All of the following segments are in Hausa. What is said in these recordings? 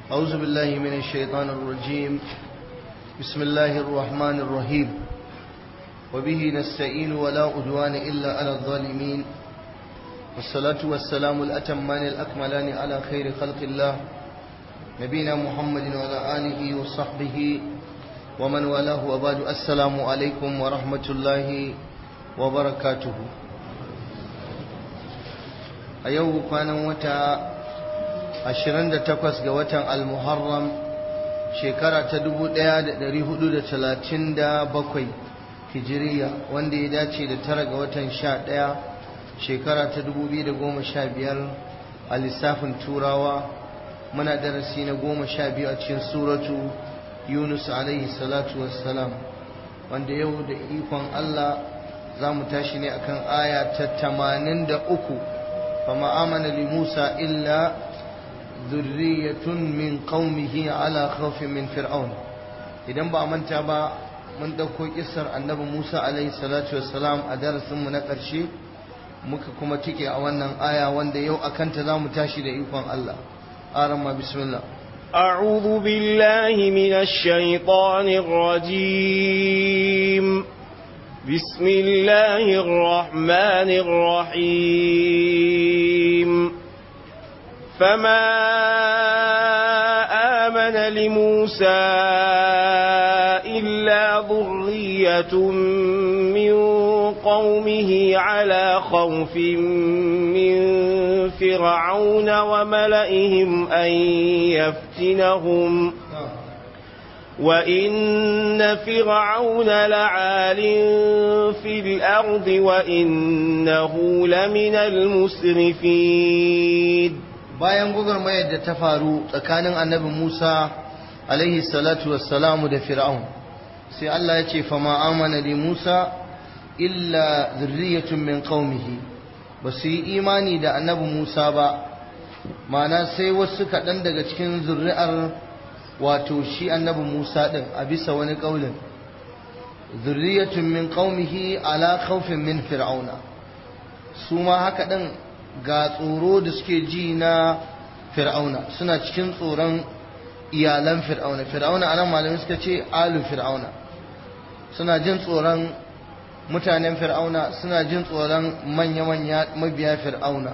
أعوذ بالله من الشيطان الرجيم بسم الله الرحمن الرحيم وبه نستعين ولا عدوان إلا على الظالمين والصلاة والسلام الأتمان الأكملان على خير خلق الله نبينا محمد وعلى آله وصحبه ومن والاه وبعد السلام عليكم ورحمة الله وبركاته أيوه كان وتا 28 ga watan al-muharram shekara ta 1437 hijiriya wanda ya dace da tara ga watan 11 shekara ta 2015 a lissafin turawa muna darasi na 12 a cikin suratu yunus alaihi salatu wassalam wanda yau da ikon allah za mu tashi ne akan aya ta 83 fama amana li musa illa ذرية من قومه على خوف من فرعون idan ba manta ba mun ɗauko kisar annabi Musa alaihi salatu wassalam a darasinmu na ƙarshe muka kuma tike a wannan aya wanda yau a kanta za mu tashi da ikon Allah aran ma bismillah أعوذ بالله من الشيطان الرجيم بسم الله الرحمن الرحيم فما آمن لموسى إلا ذرية من قومه على خوف من فرعون وملئهم أن يفتنهم وإن فرعون لعال في الأرض وإنه لمن المسرفين bayan gwagwarmayar da ta faru tsakanin annabi Musa alaihi salatu wassalamu da Fir'aun sai Allah ya ce fama amana li Musa illa zurriyatun min qaumihi ba su yi imani da annabi Musa ba mana sai wasu kaɗan daga cikin zurri'ar wato shi annabi Musa ɗin a bisa wani ƙaulin zurriyatun min qaumihi ala khawfin min fir'auna su ma haka ɗin ga tsoro da suke ji na fir'auna suna cikin tsoron iyalan fir'auna fir'auna anan malamai suka ce alu fir'auna suna jin tsoron mutanen fir'auna suna jin tsoron manya-manya mabiya fir'auna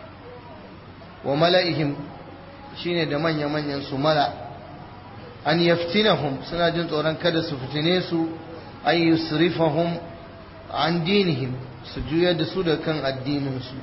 wa mala'ihim shine da manya-manyan su mala an yaftinahum suna jin tsoron kada su fitine su an yusrifahum an dinihim su juyar da su da kan addinin su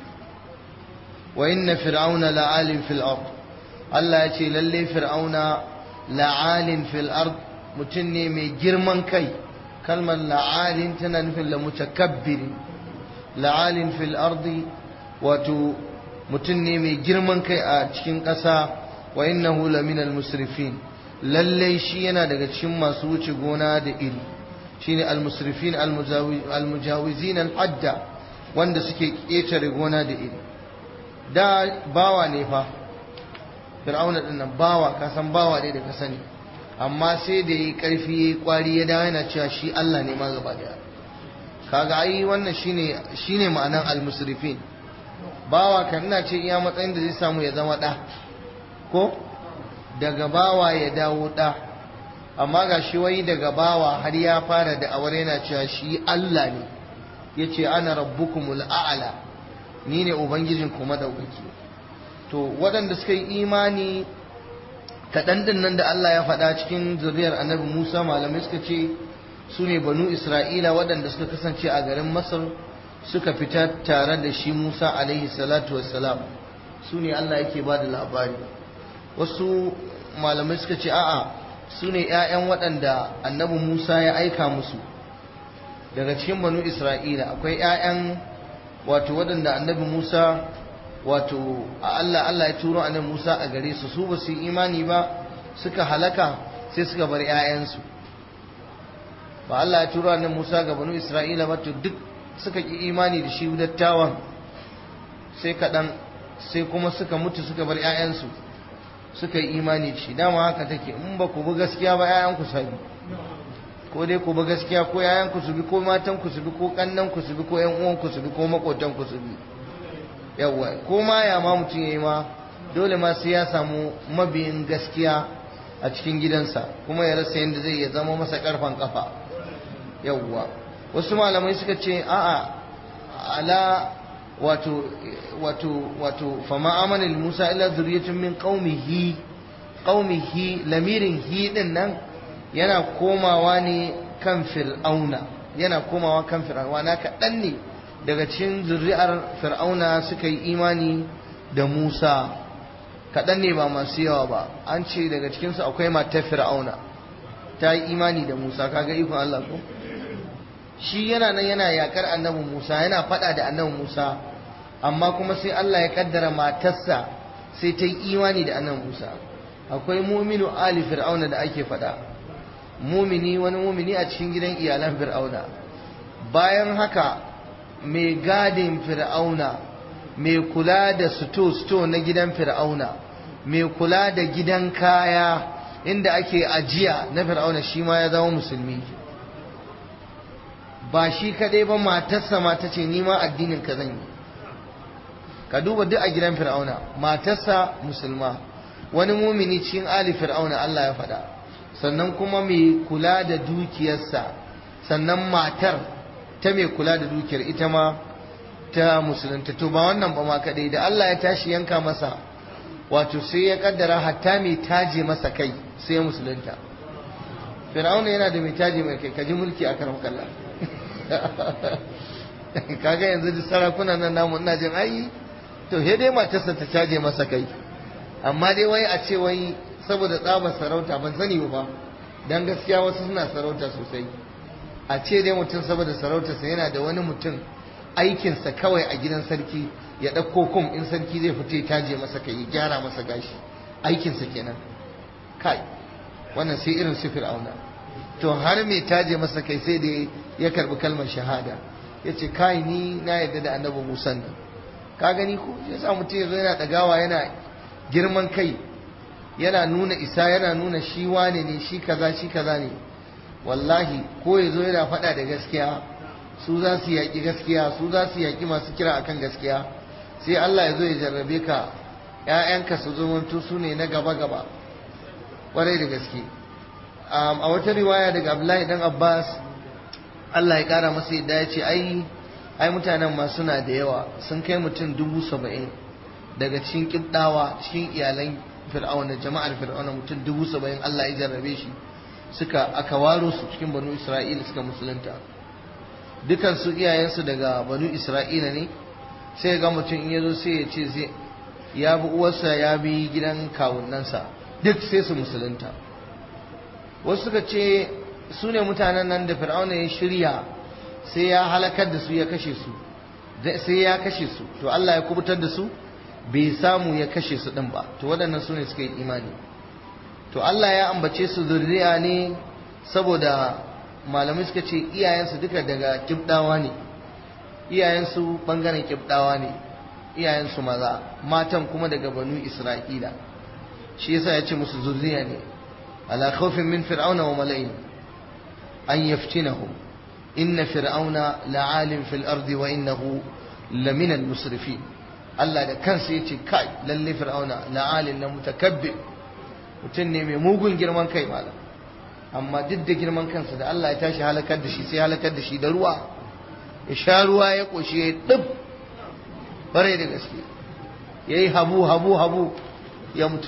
wa inna fir'auna la'alin fil ard Allah ya ce lalle fir'auna la'alin fil ard mutum ne mai girman kai kalmar la'alin tana nufin la mutakabbiri la'alin fil ard wato mutum ne mai girman kai a cikin ƙasa wa innahu laminal musrifin lalle shi yana daga cikin masu wuce gona da iri shine al-musrifin al-mujawizin al-hadda wanda suke ƙetare gona da iri da bawa ne fa fir'auna din nan bawa ka san bawa ne da ka sani amma sai da yi karfi yayi kwari ya dawo yana cewa shi Allah ne ma gaba daya kaga ai wannan shine shine ma'anan al-musrifin bawa kan ina ce iya matsayin da zai samu ya zama da ko daga bawa ya dawo da amma ga shi wai daga bawa har ya fara da awar yana cewa shi Allah ne yace ana rabbukumul a'la ni ne ubangijin kuma daukaki to waɗanda suka yi imani kaɗan ɗin nan da Allah ya faɗa cikin zuriyar annabi Musa malamai suka ce su ne banu Isra'ila waɗanda suka kasance a garin Masar suka fita tare da shi Musa alaihi salatu wassalam su ne Allah yake ba da labari wasu malamai suka ce a'a su ne ‘ya'yan waɗanda annabi Musa ya aika musu daga cikin banu Isra'ila akwai ‘ya'yan wato waɗanda annabi Musa wato Allah Allah ya turo annabi Musa a gare su su ba su imani ba suka halaka sai suka bar ƴaƴansu ba Allah ya turo annabi Musa ga banu Isra'ila ba to duk suka ki imani da shi dattawan sai kaɗan sai kuma suka mutu suka bar ƴaƴansu suka yi imani da shi dama haka take in ba ku bi gaskiya ba ƴaƴanku sabi ko dai ku bi gaskiya ko yayan ku su bi ko matan ku su bi ko kannan ku su bi ko ƴan uwan ku su bi ko makotan ku su bi yawa ko ma ya ma mutum yayi ma dole ma sai ya samu mabiyin gaskiya a cikin gidansa kuma ya rasa yadda zai ya zama masa karfan kafa yawwa wasu malamai suka ce a'a ala wato wato wato fama amana Musa illa zuriyatun min qaumihi qaumihi lamirin hi din nan yana komawa ne kan fir'auna yana komawa kan fir'auna na kaɗan ne daga cikin zuri'ar fir'auna suka yi imani da Musa kaɗan ne ba masu yawa ba an ce daga cikinsu akwai matar fir'auna ta yi imani da Musa kaga ikon Allah ko shi yana nan yana yakar annabi Musa yana faɗa da annabi Musa amma kuma sai Allah ya kaddara matarsa sai ta yi imani da annabi Musa akwai muminu ali fir'auna da ake faɗa mumini wani mumini a cikin gidan iyalan fir'auna bayan haka mai gadin fir'auna mai kula da sto-sto na gidan fir'auna mai kula da gidan kaya inda ake ajiya na fir'auna shi ma ya zama musulmi ba shi kadai ba matarsa mata ce nima addinin ka zan yi ka duba duk a gidan fir'auna matarsa musulma wani mumini cikin ali fir'auna Allah ya faɗa sannan kuma mai kula da dukiyarsa sannan matar ta mai kula da dukiyar ita ma ta musulunta to ba wannan ba ma kadai da Allah ya tashi yanka masa wato sai ya kaddara hatta mai taje masa kai sai ya musulunta fir'auna yana da mai taje mai kai kaji mulki a karam kalla kaga yanzu da sarakunan nan namu ina jin ai to he dai matarsa ta caje masa kai amma dai wai a ce wai saboda tsabar sarauta ban sani ba dan gaskiya wasu suna sarauta sosai a ce dai mutum saboda sarautarsa yana da wani mutum aikinsa kawai a gidan sarki ya ɗauko kum in sarki zai fita ya taje masa kai ya gyara masa gashi aikinsa kenan kai wannan sai irin su fir'auna to har mai taje masa kai sai da ya karbi kalmar shahada ya ce kai ni na yarda da annabi musan nan ka gani ko ya sa mutum ya zo yana ɗagawa yana girman kai yana nuna isa yana nuna shi wane ne shi kaza shi kaza ne wallahi ko ya zo yana faɗa da gaskiya su za su yaƙi gaskiya su za su yaƙi masu kira akan gaskiya sai Allah ya zo ya jarrabe ka ‘ya'yanka su zumuntu su ne na gaba-gaba ƙwarai da gaske a wata riwaya daga Abdullahi dan Abbas Allah ya ƙara masa yadda ya ce ai ai mutanen ma suna da yawa sun kai mutum dubu saba'in daga cikin ƙibɗawa cikin iyalan fir'auna jama'ar fir'auna mutum dubu saba'in Allah ya jarrabe shi suka aka waro su cikin banu Isra'ila suka musulunta dukansu iyayensu daga banu isra'ila ne sai ga mutum in ya zo sai ya ce zai ya bi uwarsa ya bi gidan kawunansa duk sai su musulunta wasu suka ce su ne mutanen nan da fir'auna ya shirya sai ya halakar da su ya kashe su sai ya kashe su to Allah ya kubutar da su bai samu ya kashe su din ba to waɗannan su ne suka yi imani to Allah ya ambace su zurriya ne saboda malamai suka ce iyayensu duka daga kibdawa ne iyayensu bangaren kibdawa ne iyayensu maza matan kuma daga banu isra'ila shi yasa ya ce musu zurriya ne ala khawfin min fir'auna wa mala'in an yaftinahum inna fir'auna la'alim fil ardi wa innahu lamina al-musrifin Allah da kansa yace kai lalle fir'auna la'alin na mutakabbir mutum ne mai mugun girman kai malam amma duk da girman kansa da Allah ya tashi halakar da shi sai halakar da shi da ruwa ya sha ruwa ya ƙoshi ya ɗib bare da gaske ya yi habu habu habu ya mutu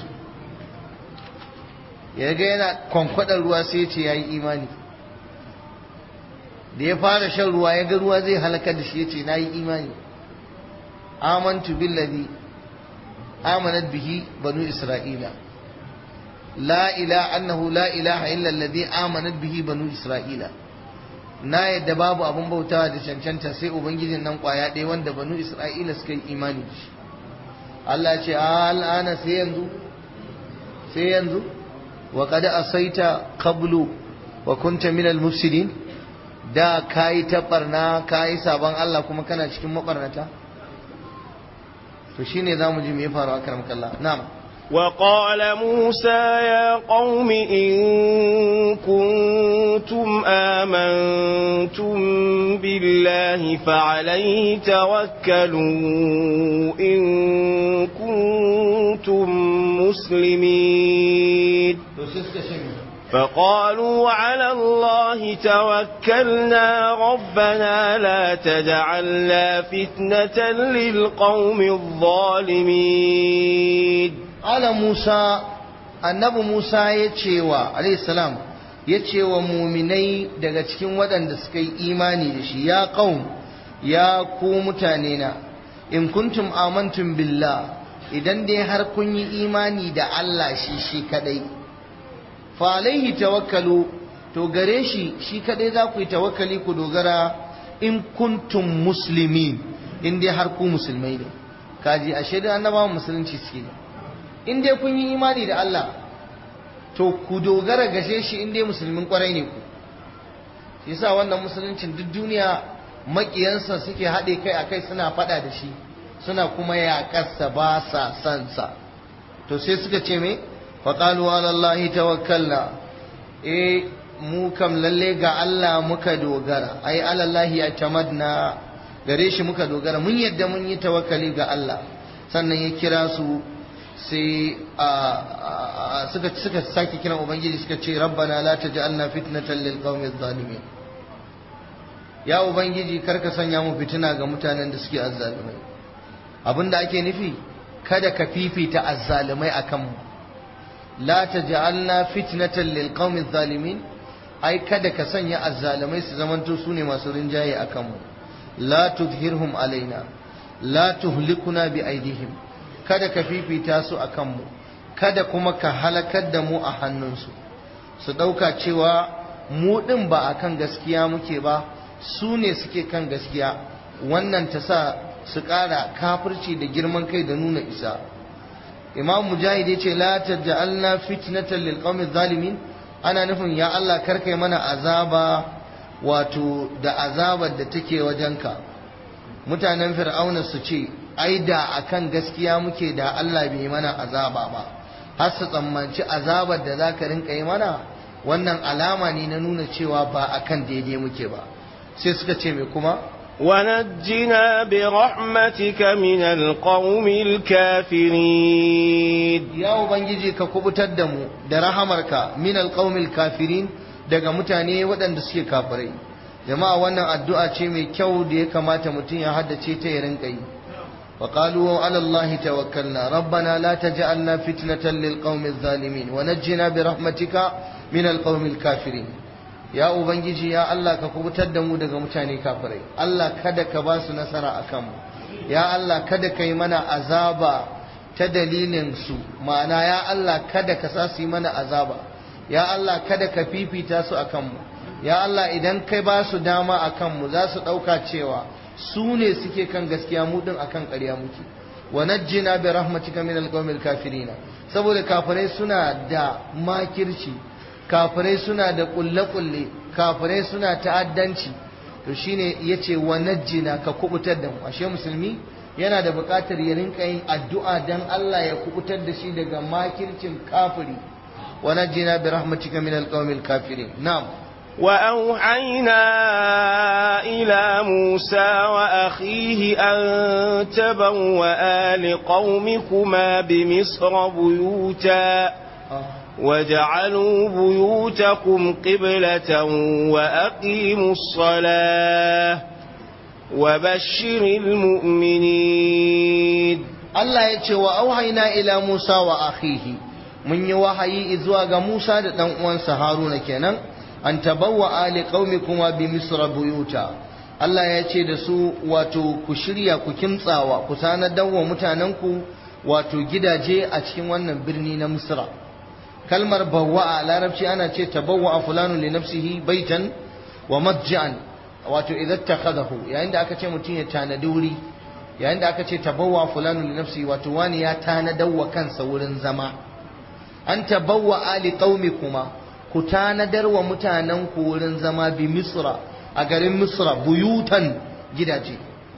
ya ga yana kwankwadar ruwa sai ya ce ya yi imani da ya fara shan ruwa ya ga ruwa zai halakar da shi ya ce na yi imani amantu billazi amanat bihi banu isra'ila لا إله أنه لا إله إلا الذي آمنت به بنو إسرائيل na yadda babu abun bautawa da cancanta sai ubangijin nan kwaya ɗaya wanda banu isra'ila suka yi imani da shi Allah ce al'ana sai yanzu sai yanzu wa qad asaita qablu wa kunta min al-mufsidin da kai ta barna kai saban Allah kuma kana cikin mabarnata to shine zamu ji me ya faru a karamkallah na'am وقال موسى يا قوم إن كنتم آمنتم بالله فعليه توكلوا إن كنتم مسلمين to sai suka ce me فقالوا على الله توكلنا ربنا لا تجعلنا فتنة للقوم الظالمين ala Musa annabi Musa ya ce wa salam ya ce wa muminai daga cikin waɗanda suka yi imani da shi ya qaum ya ku mutane na in kuntum amantum billah idan dai har kun yi imani da Allah shi shi kadai fa alaihi tawakkalu to gare shi shi kadai za ku yi tawakkali ku dogara in kuntum muslimin in dai har ku musulmai ne kaji ashe da annabawan musulunci suke ne in dai kun yi imani da Allah to ku dogara gashe shi in dai musulmin kwarai ne ku shi yasa wannan musuluncin duk duniya makiyansa suke haɗe kai a kai suna faɗa da shi suna kuma yaƙarsa ba sa son sa to sai suka ce me faƙalu alallahi tawakkalna eh mu kam lalle ga Allah muka dogara ai alallahi ya tamadna gare shi muka dogara mun yadda mun yi tawakkali ga Allah sannan ya kira su sai suka suka sake kiran ubangiji suka ce rabbana la taj'alna fitnatan lil qaumi zalimin ya ubangiji karka sanya mu fitina ga mutanen da suke azzalumai abinda ake nufi kada ka fifita azzalumai akan mu la taj'alna fitnatan lil qaumi zalimin ai kada ka sanya azzalumai su zamanto su ne masu rinjaye akan mu la tudhirhum alaina la tuhlikuna bi aidihim kada ka fifita su a kanmu kada kuma ka halakar da mu a hannunsu su ɗauka cewa mu ɗin ba a kan gaskiya muke ba su ne suke kan gaskiya wannan ta sa su ƙara kafirci da girman kai da nuna isa imam mujahid ya ce la taj'alna fitnatan lil qawmi zalimin ana nufin ya Allah karkai mana azaba wato da azabar da take wajenka mutanen fir'auna su ce ai da akan gaskiya muke da Allah bai mana azaba ba har su tsammanci azabar da zaka rinka yi mana wannan alama ne na nuna cewa ba akan daidai muke ba sai suka ce me kuma ونجنا برحمتك من القوم الكافرين ya ubangiji ka kubutar da mu da rahamarka min alqaumil kafirin daga mutane waɗanda suke kafirai jama'a wannan addu'a ce mai kyau da ya kamata mutum ya haddace ta ya rinka yi وقالوا على الله توكلنا ربنا لا تجعلنا فتنة للقوم الظالمين ونجنا برحمتك من القوم الكافرين يا ubangiji ya Allah ka kubutar da mu daga mutane kafirai Allah kada ka ba su nasara akan mu ya Allah kada ka yi mana azaba ta dalilin su ma'ana ya Allah kada ka sa su yi mana azaba ya Allah kada ka fifita su akan mu ya Allah idan kai ba su dama akan mu za su ɗauka cewa su ne suke kan gaskiya mu din akan ƙarya muke wa najjina bi rahmatika min alqawmil kafirin saboda kafirai suna da makirci kafirai suna da kulle kulle kafirai suna ta'addanci to shine yace wa najjina ka kubutar da mu ashe musulmi yana da buƙatar ya rinka yin addu'a dan Allah ya kubutar da shi daga makircin kafiri wa najjina bi rahmatika min alqawmil kafirin na'am وأوحينا إلى موسى وأخيه أن تبوأ لقومكما بمصر بيوتا واجعلوا بيوتكم قبلة وأقيموا الصلاة وبشر المؤمنين Allah ya ce wa auhaina ila Musa wa akhihi mun yi wahayi zuwa ga Musa da dan uwansa Haruna kenan an tabawwa ali qaumikuma bi misra buyuta Allah ya ce da su wato ku shirya ku kimtsawa ku tanadar wa mutanenku wato gidaje a cikin wannan birni na Misra kalmar bawwa a larabci ana ce tabawwa fulanu li nafsihi baitan wa madja'an wato idan takhadahu yayin da aka ce mutum ya tanadi wuri yayin da aka ce tabawwa fulanu li nafsihi wato wani ya tanadar wa kansa wurin zama an tabawwa ali qaumikuma ku tanadar wa mutanen ku wurin zama bi misra a garin misra buyutan gidaje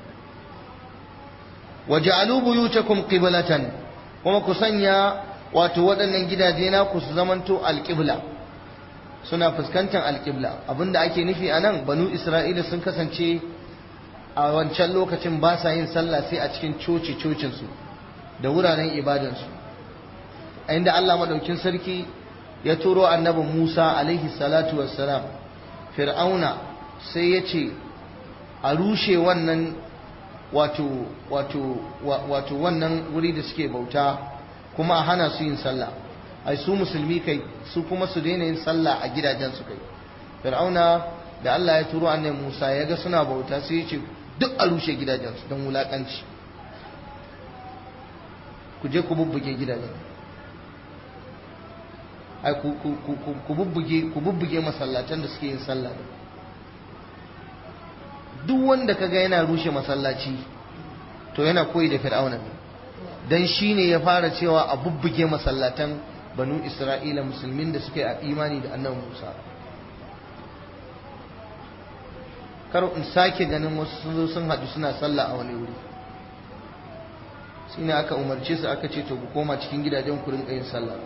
waja'alu buyutakum qiblatan kuma ku sanya wato waɗannan gidaje na ku su zamanto alqibla suna fuskantar alqibla abinda ake nufi anan banu isra'ila sun kasance a wancan lokacin ba sa yin sallah sai a cikin coci cocinsu da wuraren ibadansu inda Allah madaukin sarki ya turo annabin Musa alaihi salatu wassalam fir'auna sai ya ce a rushe wannan wato wato wato wannan wuri da suke bauta kuma a hana su yin sallah ai su musulmi kai su kuma su daina yin sallah a gidajen su kai fir'auna da Allah ya turo annabi Musa ya ga suna bauta sai ya ce duk a rushe gidajen su don wulakanci ku je ku bubbuge gidajen ai ku ku ku ku bubbuge ku bubbuge masallatan da suke yin sallah duk wanda kaga yana rushe masallaci to yana koyi da fir'auna ne dan shine ya fara cewa a bubbuge masallatan banu isra'ila musulmin da suke a imani da annabi musa kar in sake ganin wasu sun zo sun haɗu suna sallah a wani wuri shine aka umarce su aka ce to ku koma cikin gidajen ku rinka yin sallah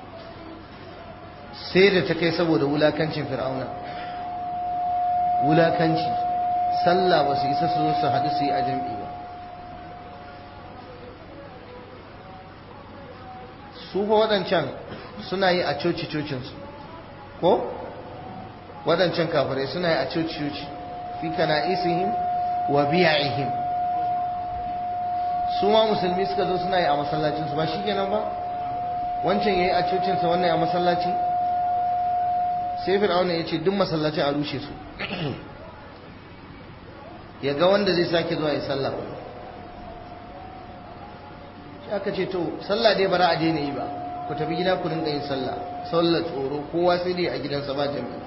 sai da ta kai saboda wulakancin fir'auna wulakanci sallah ba su isa su zo su haɗu su yi a jam'i ba su fa waɗancan suna yi a coci-cocinsu ko waɗancan kafirai suna yi a coci-coci fi kana isihim wa biya'ihim su ma musulmi suka zo suna yi a masallacinsu ba shi kenan ba wancan ya yi a cocinsa wannan a masallaci sai fir'auna ya ce duk masallacin a rushe su ya ga wanda zai sake zuwa ya sallah shi aka ce to sallah dai bara a daina yi ba ku tafi gida ku rinka yin sallah sallar tsoro kowa sai dai a gidansa ba jami'i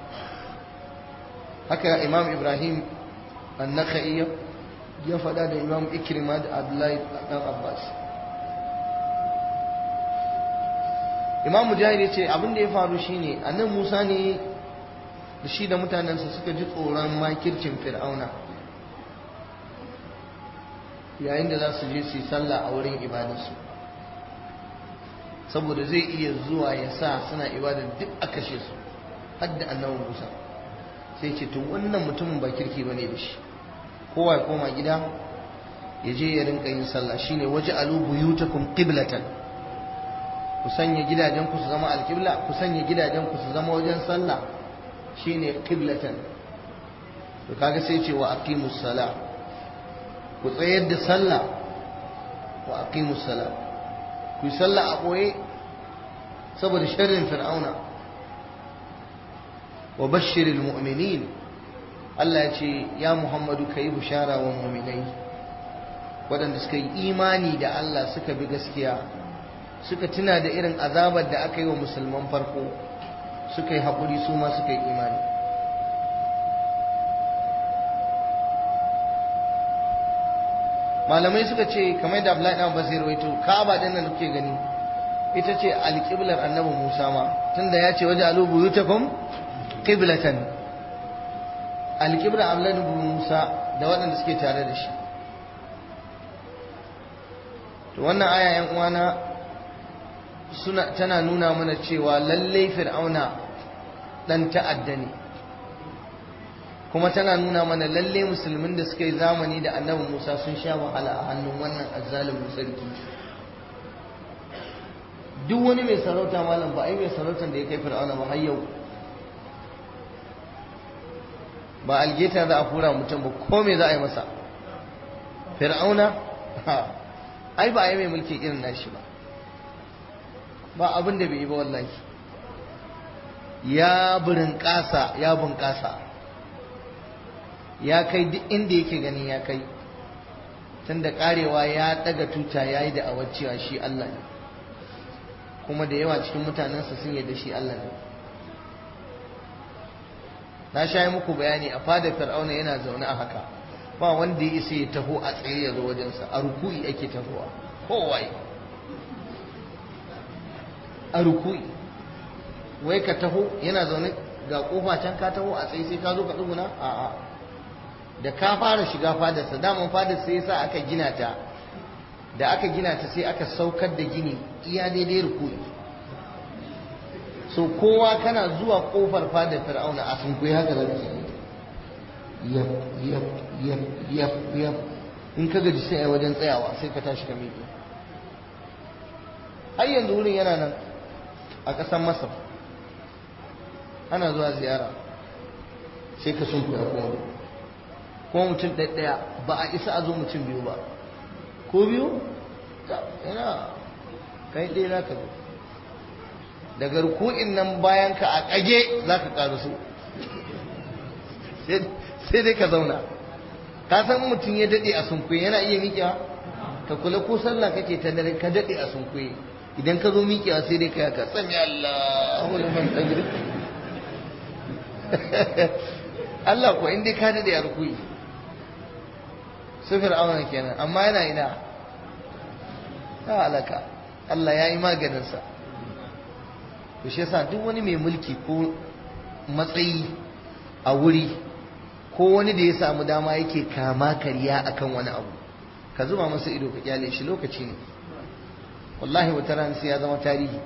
haka imam ibrahim annaka'i ya faɗa da imam ikrima da abdullahi dan abbas imam mujahid ya ce abin da ya faru shine annan musa ne da shi da mutanensa suka ji tsoron makircin fir'auna yayin da za su je su yi sallah a wurin ibadarsu saboda zai iya zuwa ya sa suna ibadar duk a kashe su hadda annabi musa sai ce to wannan mutumin ba kirki ba ne da shi kowa ya koma gida ya je ya rinka yin sallah shine waje alu buyutakum qiblatan ku sanya gidajen ku su zama alqibla ku sanya gidajen ku su zama wajen sallah shine qiblatan to kaga sai ce wa aqimus salah ku tsayar da sallah wa aqimus salah ku yi sallah a boye saboda sharrin fir'auna wa bashiril mu'minin Allah ya ce ya Muhammadu kai bushara wa mu'minai waɗanda suka yi imani da Allah suka bi gaskiya suka tuna da irin azabar da aka yi wa musulman farko suka yi haƙuri su ma suka yi imani malamai suka ce kamar da Abdullahi dan Abbas ya rawaito Ka'aba din nan kuke gani ita ce alƙiblar Annabi Musa ma tunda ya ce waje alu buyutakum qiblatan alƙiblar Abdullahi Musa da waɗanda suke tare da shi to wannan aya yan uwana suna tana nuna mana cewa lalle fir'auna dan ta'adda ne kuma tana nuna mana lalle musulmin da suka yi zamani da annabi Musa sun sha wahala a hannun wannan azzalimin sarki duk wani mai sarauta malam ba ai mai sarautar da ya kai fir'auna ba har yau ba algeta za a fura mutum ba ko me za a yi masa fir'auna ai ba a yi mai mulki irin nashi ba ba abin da bai yi ba wallahi ya burin ƙasa ya bunƙasa ya kai duk inda yake gani ya kai tun da ƙarewa ya ɗaga tuta ya yi da cewa shi Allah ne kuma da yawa cikin mutanensa sun yarda shi Allah ne na sha yi muku bayani a fada fir'auna yana zaune a haka ba wanda ya isa ya taho a tsaye ya zo wajensa a ruku'i ake tahowa kowai a ruku'i wai ka taho yana zaune ga kofa can ka taho a tsaye sai ka zo ka tsuguna a'a da ka fara shiga fadarsa daman fadar sai yasa aka gina ta da aka gina ta sai aka saukar da gini iya daidai ruku'i so kowa kana zuwa kofar fadar fir'auna a sunkuyi haka da yap yap yap yap yap in ka gaji sai a wajen tsayawa sai ka tashi ka miƙe har yanzu wurin yana nan a ƙasar masar ana zuwa ziyara sai ka sun kuya kuma kuma mutum ɗaya ba a isa a zo mutum biyu ba ko biyu yana kai ɗaya za ka zo daga ruku'in nan bayan ka a ƙage za ka ƙaru su sai dai ka zauna ka san mutum ya daɗe a sunkuye yana iya miƙewa ka kula ko sallah kake ta dare ka daɗe a sunkuye idan ka zo miƙewa sai dai ka yaka sami Allahu liman tajri Allah ko in dai ka daɗe a rukuyi su fir'auna kenan amma yana ina ta halaka Allah ya yi maganinsa to shi yasa duk wani mai mulki ko matsayi a wuri ko wani da ya samu dama yake kama karya akan wani abu ka zuba masa ido ka kyale shi lokaci ne wallahi wata rana sai ya zama tarihi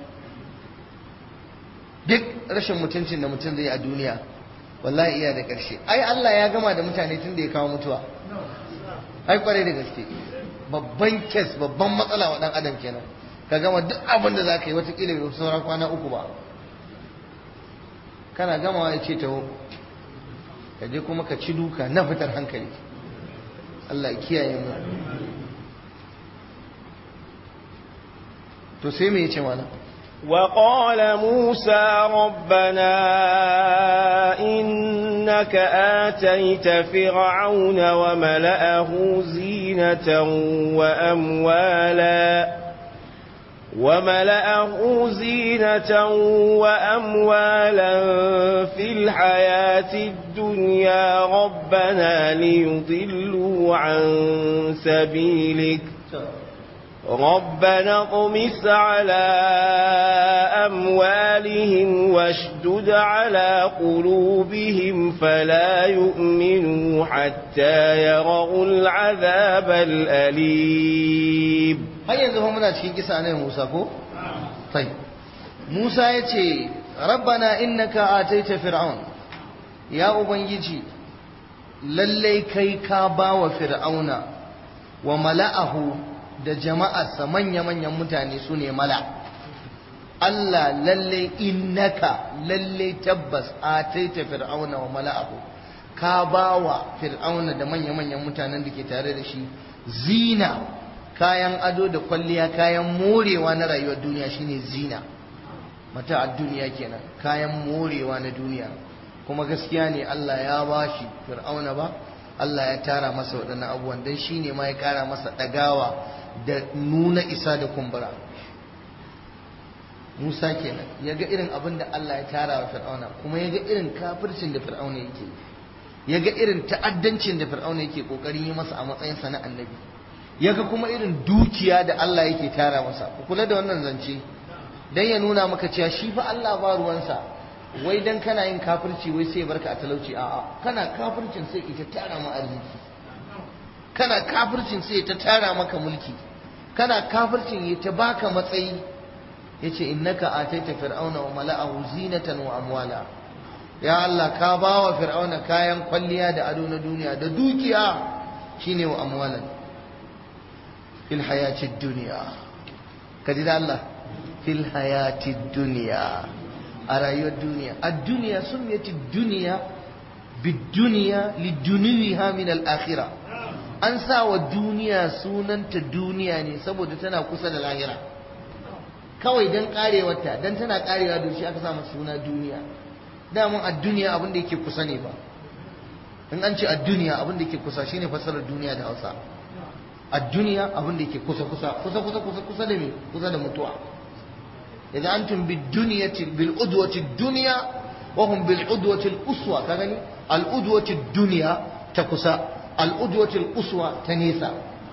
duk rashin mutuncin da mutum zai a duniya wallahi iya da ƙarshe ai Allah ya gama da mutane tun da ya kawo mutuwa ai kwarai da gaske babban kes babban matsala wa dan adam kenan ka gama duk abin da za ka yi watakila bai sauran kwana uku ba kana gamawa ya ce taho ka je kuma ka ci duka na fitar hankali Allah kiyaye mu to sai me yace mana وقال موسى ربنا إنك آتيت فرعون وملأه زينة وأموالا وملأه زينة وأموالا في الحياة الدنيا ربنا ليضلوا عن سبيلك ربنا اطمس على أموالهم واشدد على قلوبهم فلا يؤمنوا حتى يروا العذاب الأليم har yanzu fa muna cikin kisa ne Musa ko tai Musa ya ce rabbana innaka ataita fir'aun ya ubangiji lallai kai ka bawa fir'auna wa mala'ahu da jama'arsa manya-manyan mutane su ne mala Allah lallai innaka lallai tabbas ataita fir'auna wa mala'ahu ka bawa fir'auna da manya-manyan mutanen da ke tare da shi zina kayan ado da kwalliya kayan morewa na rayuwar duniya shine zina mata a duniya kenan kayan morewa na duniya kuma gaskiya ne Allah ya ba shi fir'auna ba Allah ya tara masa waɗannan abubuwan don shi ne ma ya ƙara masa ɗagawa da nuna isa da kumbura Musa kenan ya ga irin abin da Allah ya tara wa fir'auna kuma ya ga irin kafircin da fir'auna yake ya ga irin ta'addancin da fir'auna yake ƙoƙarin yi masa a matsayinsa na annabi yaga kuma irin dukiya da Allah yake tara masa ku kula da wannan zance dan ya nuna maka cewa shi fa Allah ba ruwansa wai dan kana yin kafirci wai sai barka a talauci a'a kana kafircin sai ita tara ma arziki kana kafircin sai ta tara maka mulki kana kafircin ya ta baka matsayi yace innaka ataita fir'auna wa mala'ahu zinatan wa amwala ya Allah ka bawa fir'auna kayan kwalliya da ado na duniya da dukiya shine wa amwalan في الحياة الدنيا كذا الله في الحياة الدنيا أرأي الدنيا الدنيا سميت الدنيا بالدنيا لدنوها من الآخرة أنسى والدنيا سنن الدنيا ne saboda tana kusa da lahira kawai dan karewarta dan tana karewa da shi aka samu suna duniya damun a duniya abin da yake kusa ne ba in an ce a duniya abin da yake kusa shine fasarar duniya da Hausa a duniya abin da yake kusa kusa kusa kusa kusa kusa da me kusa da mutuwa idan antum bid dunyati bil udwati dunya wa hum bil udwati al uswa ka gani al udwati dunya ta kusa al udwati al uswa ta nesa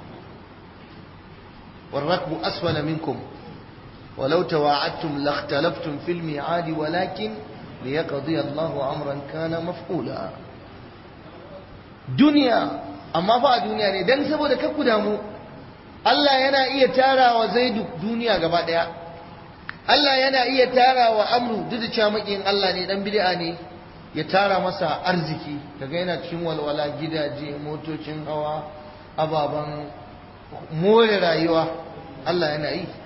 والركب أسفل منكم ولو تواعدتم لاختلفتم في الميعاد ولكن ليقضي الله أمرا كان مفعولا دنيا amma fa a duniya ne dan saboda kakku damu Allah yana iya tarawa Zaidu duniya gaba daya Allah yana iya tarawa Amru duk da cewa makiyin Allah ne dan bid'a ne ya tara masa arziki kaga yana cikin walwala gidaje motocin hawa ababan more rayuwa Allah yana yi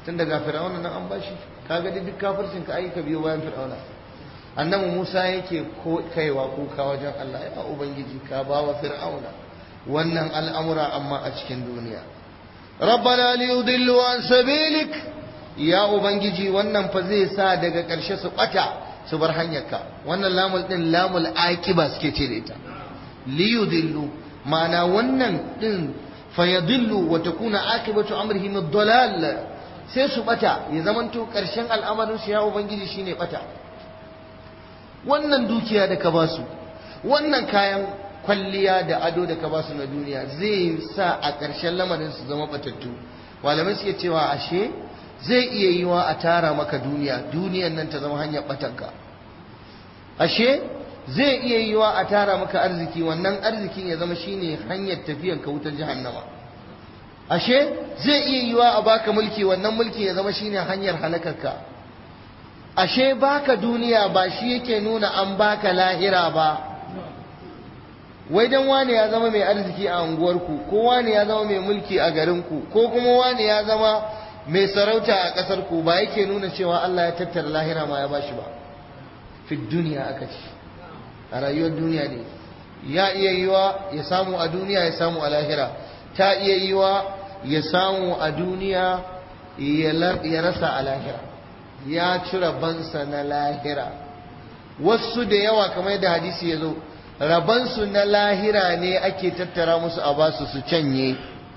tun daga fir'auna nan an bashi kaga duk kafircin ka aika biyo bayan fir'auna annabi Musa yake kaiwa kuka wajen Allah ya ubangiji ka bawa fir'auna wannan al'amura amma a cikin duniya rabbana liyudillu an sabilik ya ubangiji wannan fa zai sa daga ƙarshe su ɓata su bar hanyarka wannan lamul din lamul aqiba suke ce da ita liyudillu ma'ana wannan din fayadillu wa takuna aqibatu amrihim ad-dalal sai su bata ya zamanto ƙarshen al'amarin su ya ubangiji shine bata wannan dukiya da ka basu wannan kayan kwalliya da ado da ka basu na duniya zai sa a ƙarshen lamarin su zama batattu malamai suke cewa ashe zai iya yiwa a tara maka duniya duniyan nan ta zama hanyar batanka ashe zai iya yiwa a tara maka arziki wannan arzikin ya zama shine hanyar tafiyan ka wutar jahannama ashe zai iya yiwa a baka mulki wannan mulki ya zama shine hanyar halakarka ashe baka duniya ba shi yake nuna an baka lahira ba wai dan wani ya zama mai arziki a unguwarku ko wani ya zama mai mulki a garinku ko kuma wani ya zama mai sarauta a ƙasarku ba yake nuna cewa Allah ya tattara lahira ma ya bashi ba fi duniya aka ce a rayuwar duniya ne ya iya yiwa ya samu a duniya ya samu a lahira ta iya yiwa ya samu a duniya ya rasa a lahira ya ci rabansa na lahira wasu da yawa kamar da hadisi ya zo rabansu na lahira ne ake tattara musu a basu su canye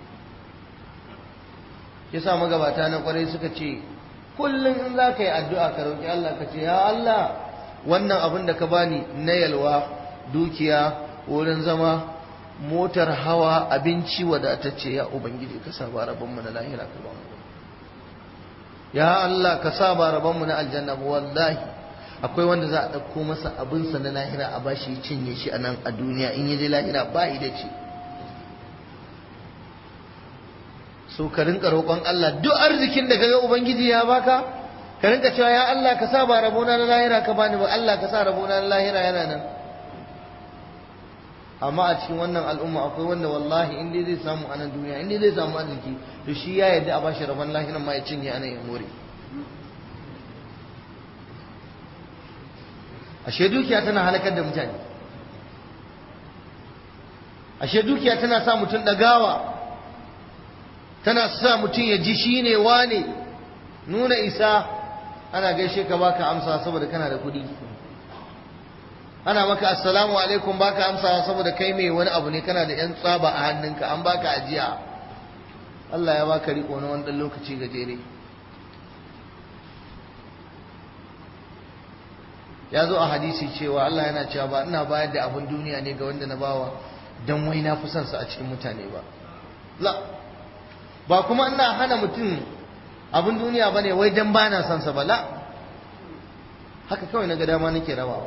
yasa magabata na kwarai suka ce kullum in za ka yi addu'a ka roƙi Allah ka ce ya Allah wannan abin da ka bani na yalwa dukiya wurin zama motar hawa abinci wadatacce ya ubangiji ka sa ba rabonmu na lahira ka ba mu ya Allah ka sa ba rabonmu na aljanna ba wallahi akwai wanda za a ɗauko masa abinsa na lahira a bashi ya cinye shi a nan a duniya in ya je lahira ba da ce so ka rinka roƙon Allah duk arzikin da kaga ubangiji ya baka ka rinka cewa ya Allah ka sa ba rabona na lahira ka bani ba Allah ka sa rabona na lahira yana nan amma a cikin wannan al'umma akwai wanda wallahi in dai zai samu a nan duniya in dai zai samu arziki to shi ya yarda a bashi rabon lahiran ma ya cinye a nan ya more ashe dukiya tana halakar da mutane ashe dukiya tana sa mutum ɗagawa tana sa mutum ya ji shi ne wane nuna isa ana gaishe ka baka amsa saboda kana da kuɗi ana maka assalamu alaikum baka amsa saboda kai mai wani abu ne kana da yan tsaba a hannunka an baka ajiya Allah ya baka riko na wani lokaci gajere ya zo a hadisi cewa Allah yana cewa ba ina bayar da abin duniya ne ga wanda na bawa dan wai na fi son sa a cikin mutane ba la ba kuma ina hana mutum abin duniya bane wai dan bana son sa ba la haka kawai na ga dama nake rabawa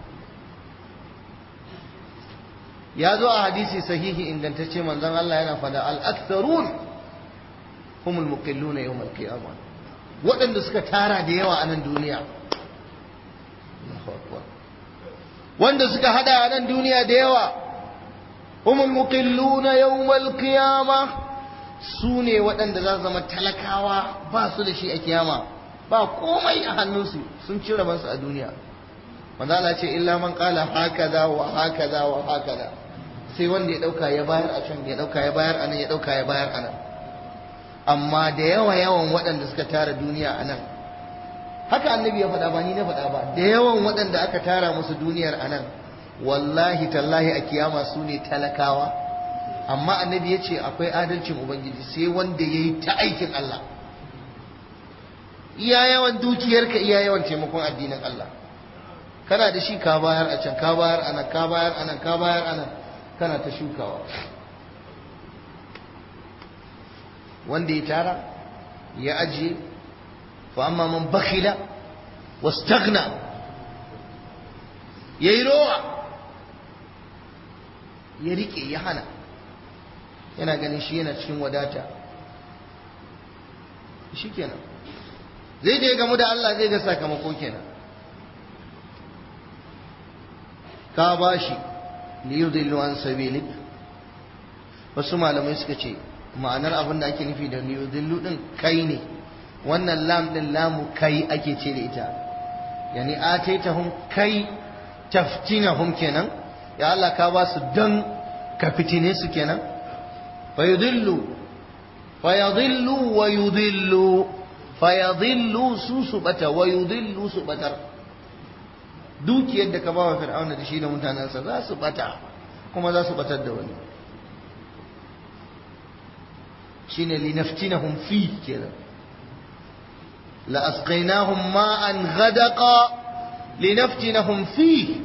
ya zo a hadisi sahihi ingantacce manzon Allah yana fada al-aktharun humul muqilluna yawm al-qiyamah waɗanda suka tara da yawa a nan duniya wanda suka hada a nan duniya da yawa humul muqilluna yawm al-qiyamah su ne waɗanda za su zama talakawa ba su da shi a kiyama ba komai a hannunsu sun ci rabansu a duniya manzo Allah ce illa man qala hakaza wa hakaza wa hakaza sai wanda ya dauka ya bayar a can ya dauka ya bayar a nan ya dauka ya bayar a nan amma da yawa yawan waɗanda suka tara duniya a nan haka annabi ya faɗa ba ni na faɗa ba da yawan waɗanda aka tara musu duniyar a nan wallahi tallahi a kiyama su ne talakawa amma annabi ya ce akwai adalcin ubangiji sai wanda ya yi ta aikin Allah iya yawan dukiyarka iya yawan taimakon addinin Allah kana da shi ka bayar a can ka bayar a nan ka bayar a nan ka bayar a nan kana ta shukawa wanda ya tara ya ajiye fa amma man bakhila wastaghna yayi rowa ya rike ya hana yana ganin shi yana cikin wadata shikenan zai je gamu da Allah zai ga sakamako kenan ka ba shi liyudillu an sabilik wasu malamai suka ce ma'anar abin da ake nufi da liyudillu din kai ne wannan lam din lamu kai ake ce da ita yani ataitahum kai taftinahum kenan ya Allah ka ba su dan ka fitine su kenan fa yudillu fa yadillu wa yudillu fa yadillu su su bata wa yudillu su batar dukiyar da ka ba wa fir'auna da shi da mutanensa za su bata kuma za su batar da wani shine linaftinahum fi kenan la asqaynahum ma'an ghadaqa linaftinahum fi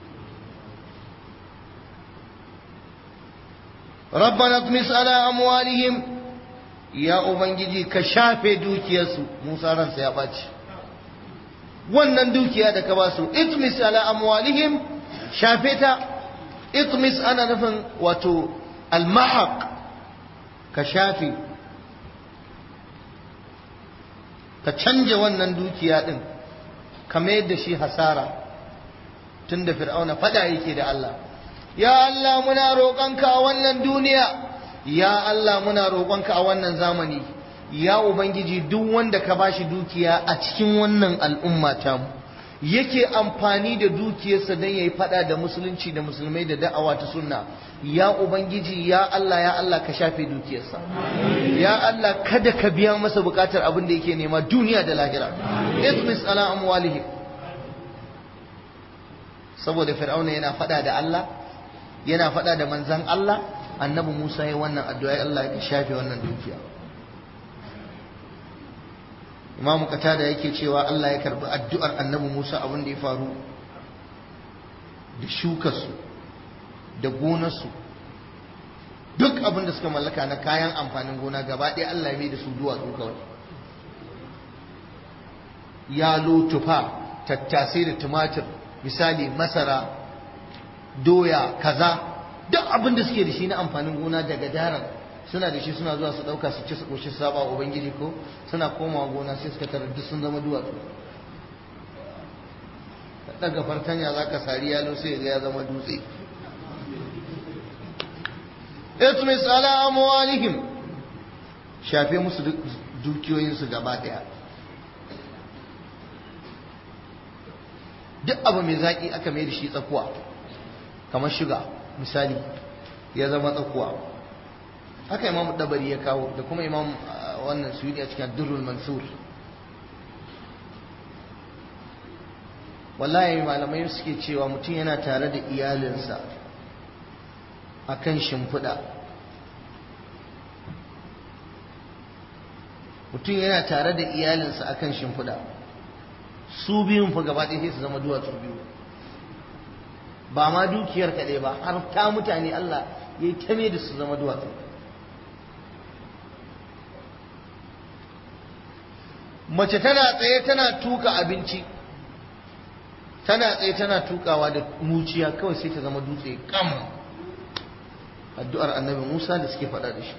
ربنا اطمس على أموالهم يا أبنجي كشافة دوكيسو موسى رنسى يا باتش wannan dukiya da ka ba su itmis ala amwalihim shafe ta itmis ana nufin wato almahaq ka shafe ka canja wannan dukiya din ka mayar da shi hasara tun da fir'auna fada yake da Allah ya Allah muna roƙonka a wannan duniya ya Allah muna roƙonka a wannan zamani ya ubangiji duk wanda ka bashi dukiya a cikin wannan al'umma tamu yake amfani da dukiyarsa don yayi fada da musulunci da musulmai da da'awa ta sunna ya ubangiji ya Allah ya Allah ka shafe dukiyarsa ya Allah kada ka biya masa bukatar abin da yake nema duniya da lahira ismis ala amwalihim saboda fir'auna yana fada da Allah yana fada da manzan Allah annabi Musa ya wannan addu'a Allah ya shafe wannan dukiya imamu katada yake cewa Allah ya karbi addu'ar annabi Musa abin da ya faru da shukarsu da gonarsu duk abin da suka mallaka na kayan amfanin gona gaba ɗaya Allah ya mai da su duwatsu kawai yalo tufa tattasai da tumatir misali masara doya kaza duk abin da suke da shi na amfanin gona daga daren suna da shi suna zuwa su dauka su ci su koshi su saba ubangiji ko suna komawa gona sai suka tarar duk sun zama duwatsu daga fartanya za ka sari yalo sai ga ya zama dutse itmis ala amwalihim shafe musu dukiyoyinsu gaba daya duk abu mai zaki aka mai da shi tsakuwa kamar shiga misali ya zama tsakuwa haka imam dabari ya kawo da kuma imam wannan suyudi a cikin durrul mansur wallahi malamai suke cewa mutum yana tare da iyalinsa a kan shimfiɗa mutum yana tare da iyalinsa a kan shimfiɗa su biyun fa gaba ɗaya sai su zama duwatsu biyu ba ma dukiyar kaɗai ba har ta mutane Allah ya yi ta da su zama duwatsu mace tana tsaye tana tuka abinci tana tsaye tana tukawa da muciya kawai sai ta zama dutse kam addu'ar annabi Musa da suke faɗa da shi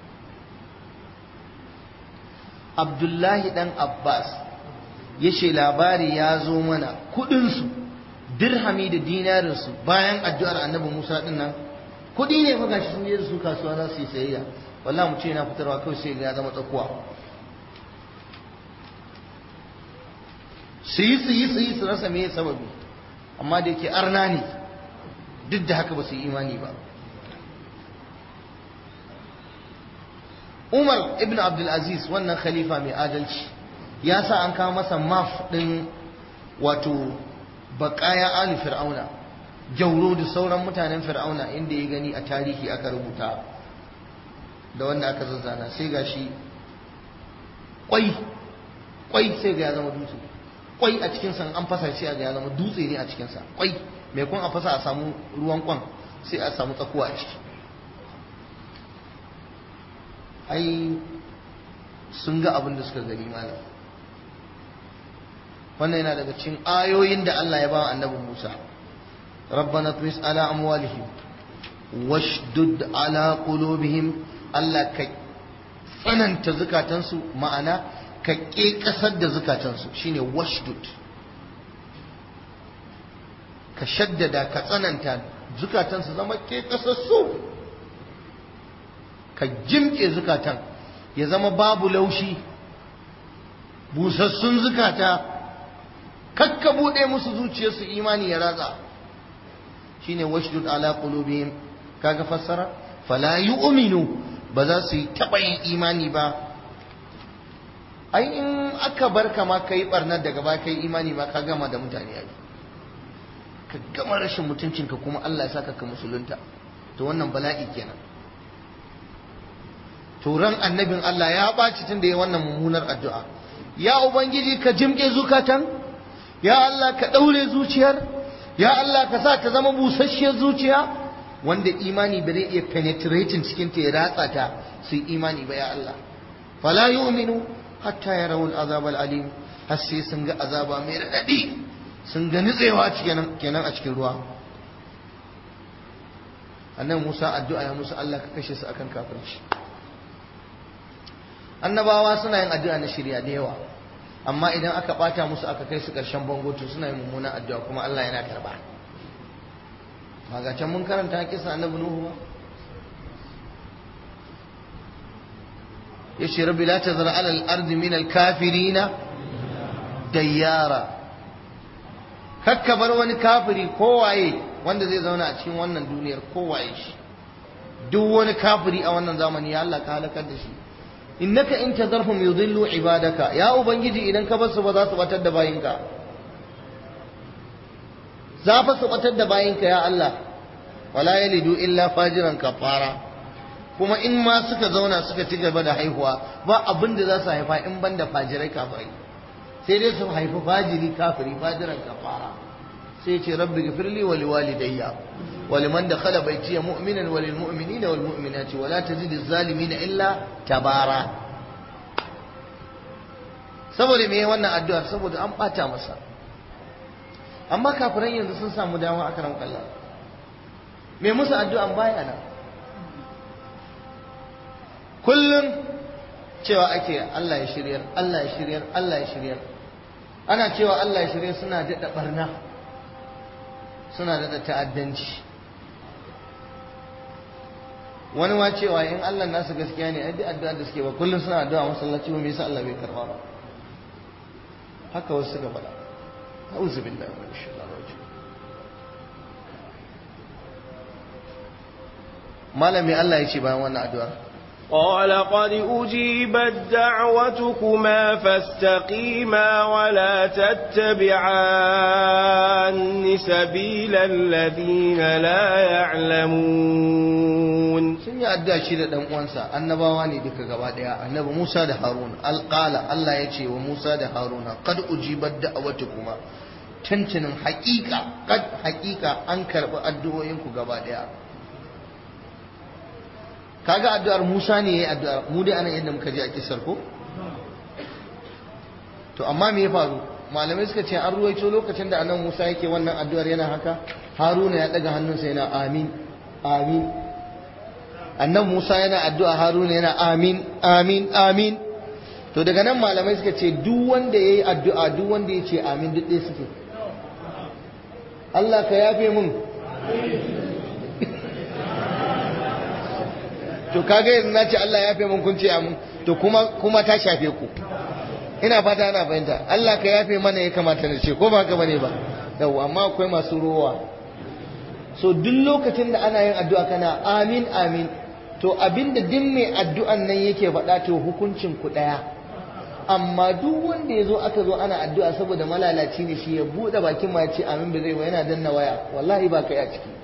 Abdullahi dan Abbas ya ce labari ya zo mana kudinsu dirhami da dinarinsu bayan addu'ar annabi Musa din nan kudi ne fa gashi sun je da su kasuwa za su yi sayayya wallahi mu ce yana fitarwa kawai sai ga ya zama tsakuwa su yi su yi su yi su rasa me sababi amma da yake arna ne duk da haka ba su yi imani ba Umar ibn Abdulaziz wannan khalifa mai adalci ya sa an kawo masa maf ɗin wato baƙaya ali fir'auna jauro da sauran mutanen fir'auna inda ya gani a tarihi aka rubuta da wanda aka zazzana sai ga shi kwai kwai sai ga ya zama dutse kwai a cikinsa an fasa sai ga ya zama dutse ne a cikinsa kwai mai kun a fasa a samu ruwan kwan sai a samu tsakuwa a ciki ai sun ga abin da suka gani malam wannan yana daga cikin ayoyin da Allah ya ba annabi Musa rabbana tumis ala amwalihim washdud ala qulubihim Allah ka tsananta zukatansu ma'ana ka ƙeƙasar da zukatansu shine washdud ka shaddada ka tsananta zukatansu zama ƙeƙasassu ka jimke zukatan ya zama babu laushi busassun zukata kakka bude musu zuciyarsu imani ya ratsa shine washdud ala qulubihim kaga fassara fala yu'minu ba za su yi taba yin imani ba ai in aka bar ka ma kai barnar daga ba kai imani ma ka gama da mutane ai ka gama rashin mutuncinka kuma Allah ya saka ka musulunta to wannan bala'i kenan turan annabin Allah ya ɓaci tun da ya wannan mummunar addu'a ya ubangiji ka jimke zukatan ya Allah ka ɗaure zuciyar ya Allah ka sa ta zama busasshiyar zuciya wanda imani ba zai iya penetrating cikin ta ya ratsa ta su yi imani ba ya Allah fala yu'minu hatta yarawul azab alim har sai sun ga azaba mai raɗaɗi sun ga nutsewa kenan a cikin ruwa annan Musa addu'a ya musu Allah ka kashe su akan kafirci annabawa suna yin addu'a na shirya da yawa amma idan aka bata musu aka kai su ƙarshen bango to suna yin mummuna addu'a kuma Allah yana karba ba ga can mun karanta kisa annabi Nuhu ba yace rabbi la tazar ala al-ardi min al-kafirina dayyara kakka bar wani kafiri kowaye wanda zai zauna a cikin wannan duniyar kowaye shi duk wani kafiri a wannan zamani ya Allah ka halakar da shi innaka in tazarhum yudillu ibadaka ya ubangiji idan ka basu ba za su batar da bayinka za fa su batar da bayinka ya Allah wala yalidu illa fajiran kafara kuma in ma suka zauna suka ci gaba da haihuwa ba abin da za su haifa in ban da fajirai kafirai sai dai su haifi fajiri kafiri fajiran kafara sai ce rabbi gafirli wa liwalidayya wa liman dakhala baytiya mu'minan wa lil mu'minina wal mu'minati wa la tazidi zalimin illa tabara saboda me wannan addu'ar saboda an bata masa amma kafiran yanzu sun samu dama a karan kalla me musu addu'an baya nan kullum cewa ake Allah ya shiryar Allah ya shiryar Allah ya shiryar ana cewa Allah ya shiryar suna daɗa barna suna daɗa ta'addanci wani ma cewa in Allah nasu gaskiya ne ai duk addu'a da suke ba kullum suna addu'a masallaci ba me yasa Allah bai karba ba haka wasu suka faɗa a'udhu billahi minash shaitanir rajim malami Allah ya ce bayan wannan addu'a قال قد أجيبت دعوتكما فاستقيما ولا تتبعان سبيل الذين لا يعلمون sun yi addu'a shi da dan uwansa annabawa ne duka gaba daya annabi Musa da Harun alqala Allah ya ce wa Musa da Haruna qad ujibat da'awatukuma tantinin haƙiƙa qad haƙiƙa an karɓi addu'o'inku gaba daya kaga addu'ar Musa ne yayi addu'ar mu dai anan yadda muka ji a kisar ko to amma me ya faru malamai suka ce an ruwaito lokacin da anan Musa yake wannan addu'ar yana haka Haruna ya daga hannunsa yana amin amin annan Musa yana addu'a Haruna yana amin amin amin to daga nan malamai suka ce duk wanda yayi addu'a duk wanda ya ce amin duk ɗaya suke Allah ka yafe mun to kaga yanzu na ce Allah ya yafe mun kun ce amin to kuma kuma ta shafe ku ina fata ana fahimta Allah ka yafe mana ya kamata na ce ko ba haka bane ba yau amma akwai masu rowa so duk lokacin da ana yin addu'a kana amin amin to abinda duk mai addu'an nan yake faɗa to hukuncin ku ɗaya amma duk wanda ya zo aka zo ana addu'a saboda malalaci ne shi ya buɗe bakin ma ya ce amin ba zai ba yana danna waya wallahi ba kai a ciki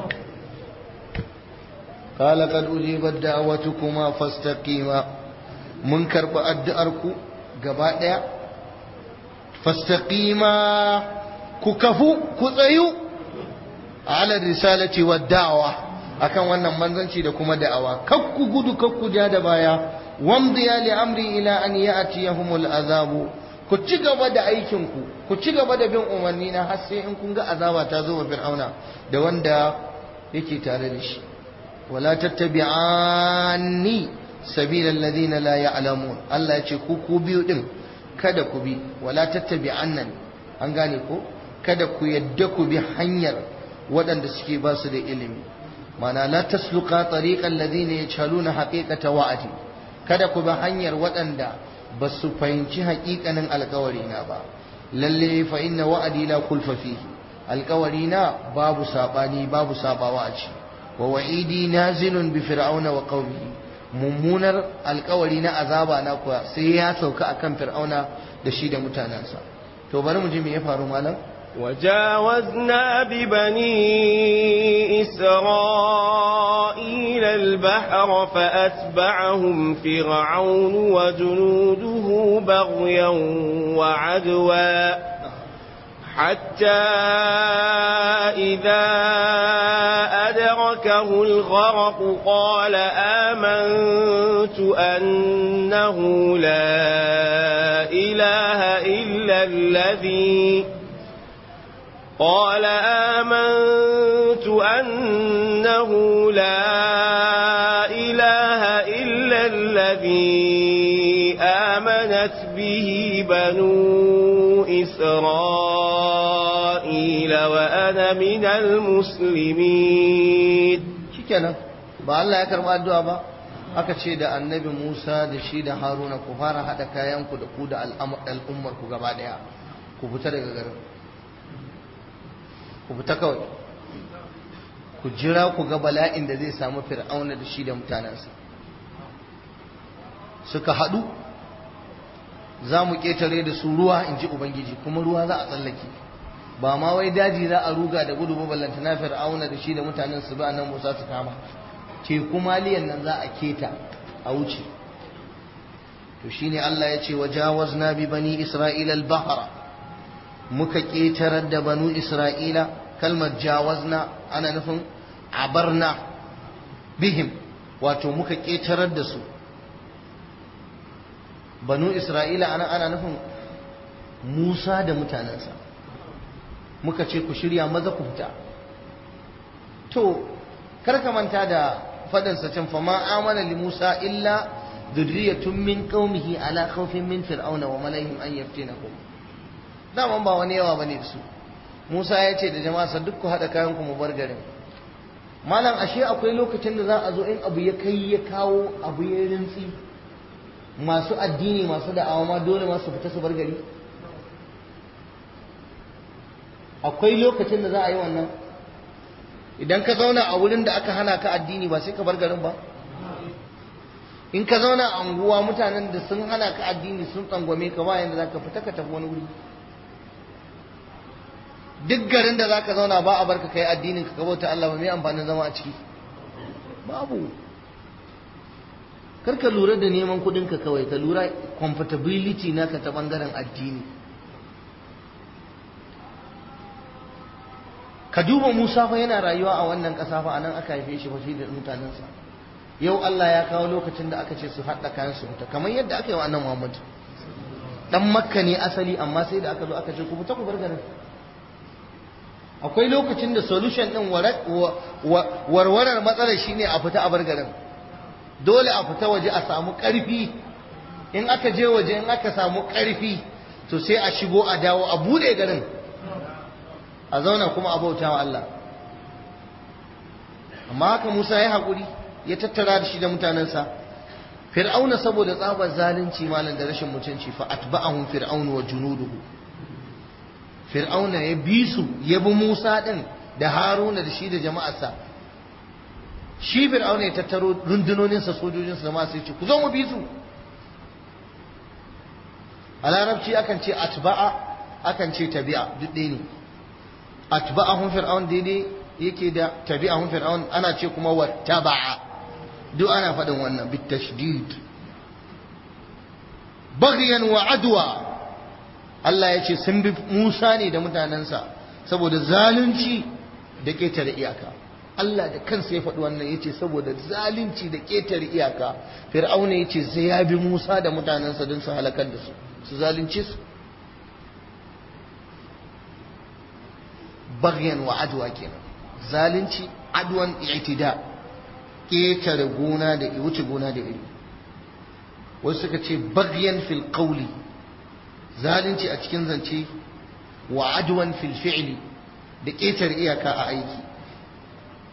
قال قد أجيبت دعوتكما فاستقيما من كرب أدأركو قباء فاستقيما ككفو كثيو على الرسالة والدعوة akan wannan manzanci da kuma da'awa kakku gudu kakku ja da baya wamdiya li amri ila an ya'tiyahumul azabu ku ci gaba da aikin ku ku ci gaba da bin umarni na har sai in kun ga azaba ta zo wa fir'auna da wanda yake tare da shi ولا تتبعاني سبيل الذين لا يعلمون الله ya ce ku ku biyu din kada ku bi wala tattabi'annan an gane ko kada ku yadda ku bi hanyar waɗanda suke ba su da ilimi mana la tasluqa tariqal ladina yajhaluna haqiqata wa'ati kada ku bi hanyar waɗanda ba su fahimci haƙiƙanin alƙawari na ba lalle fa inna wa'adi la kulfa fihi alƙawari na babu sabani babu sabawa a ci wa wa'idi nazilun bi fir'auna wa qaumihi mummunar alƙawari na azaba na kuwa sai ya sauka akan fir'auna da shi da mutanensa to bari mu ji me ya faru malam وجاوزنا ببني إسرائيل البحر فأتبعهم فرعون وجنوده بغيا وعدوا حتى إذا أدركه الغرق قال آمنت أنه لا إله إلا الذي قال آمنت أنه لا إله إلا الذي آمنت به بنو إسرائيل وأنا من المسلمين shikenan ba Allah ya karba addu'a ba aka ce da annabi Musa da shi da Haruna ku fara hada kayanku da ku da al'ummar ku gaba daya ku fita daga garin ku fita kawai ku jira ku ga bala'in da zai samu fir'auna da shi da mutanensa suka haɗu za mu ƙetare da su ruwa in ji ubangiji kuma ruwa za a tsallake ba ma wai daji za a ruga da gudu ballanta na fir'auna da shi da mutanen su ba nan musa su kama teku maliyan nan za a keta a wuce to shine Allah ya ce wajawazna bi bani isra'ila al-bahra muka ƙetarar da banu isra'ila kalmar jawazna ana nufin abarna bihim wato muka ƙetarar da su banu isra'ila ana ana nufin musa da mutanensa muka ce ku shirya maza ku fita to karka manta da faɗinsa can fama amana li musa illa dhurriyyatun min qaumihi ala khawfin min fir'auna wa malaihim an yaftinakum daman ba wani yawa bane su Musa ya ce da jama'a duk ku haɗa kayan ku mu bar garin malam ashe akwai lokacin da za a zo in abu ya kai ya kawo abu ya rintsi masu addini masu da'awa ma dole ma su fita su bar gari akwai lokacin da za a yi wannan idan ka zauna a wurin da aka hana ka addini ba sai ka bar garin ba in ka zauna a anguwa mutanen da sun hana ka addini sun tsangwame ka ba yanda za ka fita ka tafi wani wuri duk garin da za ka zauna ba a barka kai addinin ka bauta Allah ba mai amfanin zama a ciki babu kar ka lura da neman kudin ka kawai ka lura comfortability naka ta bangaren addini ka duba Musa fa yana rayuwa a wannan ƙasa fa anan aka haife shi fa shi da mutanensa yau Allah ya kawo lokacin da aka ce su haɗa kayan su fita kamar yadda aka yi wa annan Muhammad dan makka ne asali amma sai da aka zo aka ce ku fita ku bar garin akwai lokacin da solution din warwarar matsalar shine a fita a bar garin dole a fita waje a samu ƙarfi in aka je waje in aka samu ƙarfi to sai a shigo a dawo a bude garin a zauna kuma a bauta wa Allah amma haka Musa ya haƙuri ya tattara da shi da mutanensa fir'auna saboda tsabar zalunci malam da rashin mutunci fa atba'ahum fir'aunu wa junuduhu fir'auna ya bi su ya bi Musa din da Haruna da shi da jama'arsa shi fir'auna ya tattaro rundunoninsa sojojinsa da masu ce ku zo mu bi su a larabci akan ce atba'a akan ce tabi'a duk ɗaya ne atba'ahum fir'aun daidai yake da tabi'ahum fir'aun ana ce kuma wattaba'a duk ana faɗin wannan bitashdid baghyan wa adwa Allah ya ce sun bi Musa ne da mutanensa saboda zalunci da ƙetare iyaka Allah da kansa ya faɗi wannan ya ce saboda zalunci da ƙetare iyaka fir'auna ya ce sai ya bi Musa da mutanensa don su halakar da su su zalunce su bagyan wa adwa kenan zalunci adwan i'tida ƙetare gona da wuce gona da iri wasu suka ce bagyan fil qawli zalunci a cikin zance wa adwan fil fi'li da ƙetare iyaka a aiki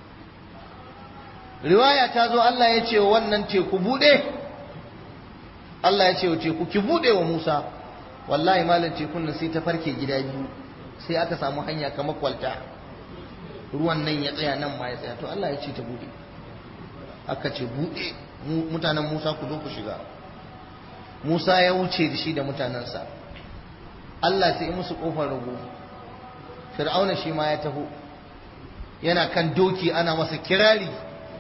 riwaya ta zo Allah ya ce wannan teku bude Allah ya ce wa teku ki bude wa Musa wallahi malam tekun nan sai ta farke gida biyu sai aka samu hanya kamar kwalta ruwan nan ya tsaya nan ma ya tsaya to Allah ya ce ta bude aka ce bude mutanen Musa ku zo ku shiga Musa ya wuce da shi da mutanensa Allah sai musu kofar rago Fir'auna shi ma ya taho yana kan doki ana masa kirari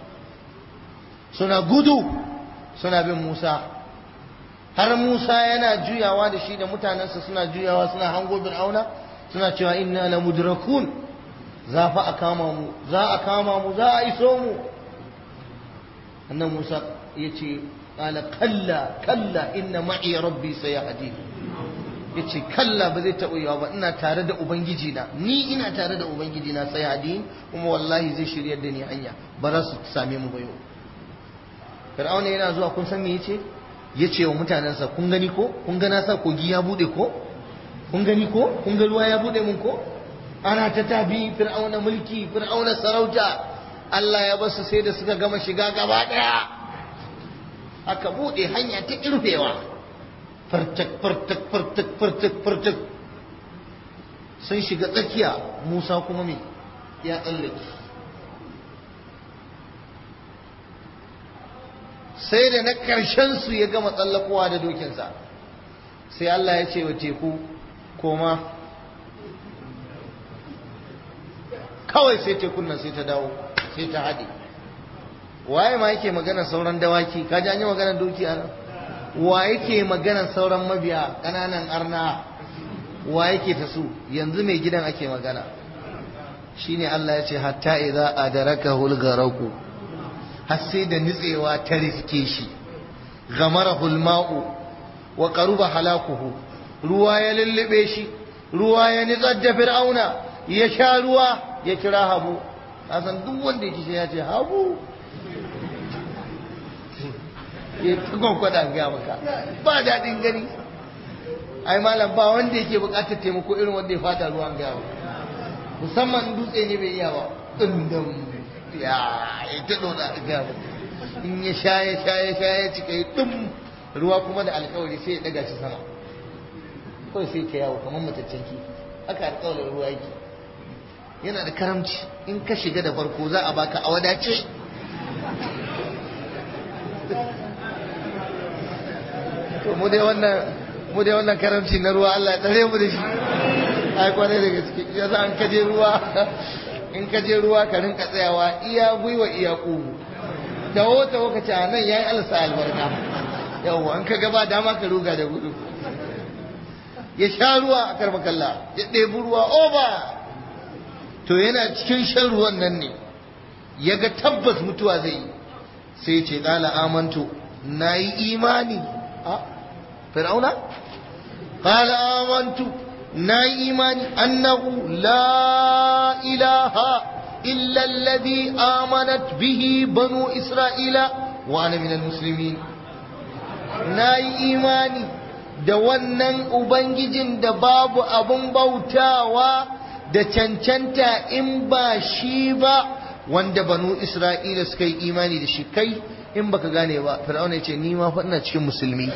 suna gudu suna bin Musa har Musa yana juyawa da shi da mutanensa suna juyawa suna hango Fir'auna suna cewa inna la mudrakun za fa a kama mu za a kama mu za a iso mu annan Musa yace qala kalla kalla inna ma'i rabbi sayahdi yace kalla ba zai taɓa yawa ba ina tare da ubangiji na ni ina tare da ubangiji na sayahdi kuma wallahi zai shiryar da ni hanya ba za su same mu ba yau Fir'auna yana zuwa kun san me yace yace wa mutanensa kun gani ko kun ga na sa kogi ya bude ko kun gani ko kun ga ruwa ya bude mun ko ana ta tabi fir'auna mulki fir'auna sarauta Allah ya basu sai da suka gama shiga gaba daya aka bude hanya ta irfewa fartak fartak fartak fartak fartak sun shiga tsakiya Musa kuma me ya tsallake sai da na ƙarshen su ya gama tsallakowa da dokinsa sai Allah ya ce wa teku koma kawai sai tekun nan sai ta dawo sai ta haɗe waye ma yake magana sauran dawaki ka ji an yi magana doki a nan wa yake magana sauran mabiya ƙananan arna wa yake ta su yanzu mai gidan ake magana shine Allah ya ce hatta idza adaraka hulgaraku har sai da nitsewa ta riske shi gamara hulma'u wa qaruba halakuhu ruwa ya lullube shi ruwa ya nitsar da fir'auna ya sha ruwa ya kira habu san duk wanda ya kishi ya ce habu ya tukon kwada ga maka ba daɗin gani ai malam ba wanda yake buƙatar taimako irin wanda ya fada ruwan ga musamman dutse ne bai iya ba dundum ya ya ta dona ga in ya sha ya sha ya sha ya cika ya dum ruwa kuma da alkawari sai ya daga shi sama kawai sai ka yawo kamar mataccen kifi haka alkawarin ruwa yake yana da karamci in ka shiga da farko za a baka a wadace to mu dai wannan mu dai wannan karamci na ruwa Allah ya tsare mu da shi ai kwarai da gaske ya za an kaje ruwa in kaje ruwa ka rinka tsayawa iya gwiwa iya kugu da wata lokaci a nan yayi alsa albarka yawwa an ka gaba dama ka ruga da gudu ya sha ruwa a karbakalla ya ɗebi ruwa oba to yana cikin shan ruwan nan ne ya ga tabbas mutuwa zai yi sai ce ƙala amantu na yi imani a fir'auna ƙala amantu na yi imani annahu la ilaha illa alladhi amanat bihi banu isra'ila wa ana minal muslimin na yi imani da wannan Ubangijin da babu abun bautawa da cancanta in ba shi ba wanda banu Isra'ila suka yi imani da shi kai in baka gane ba fir'auna ya ce ni ma fa ina cikin musulmi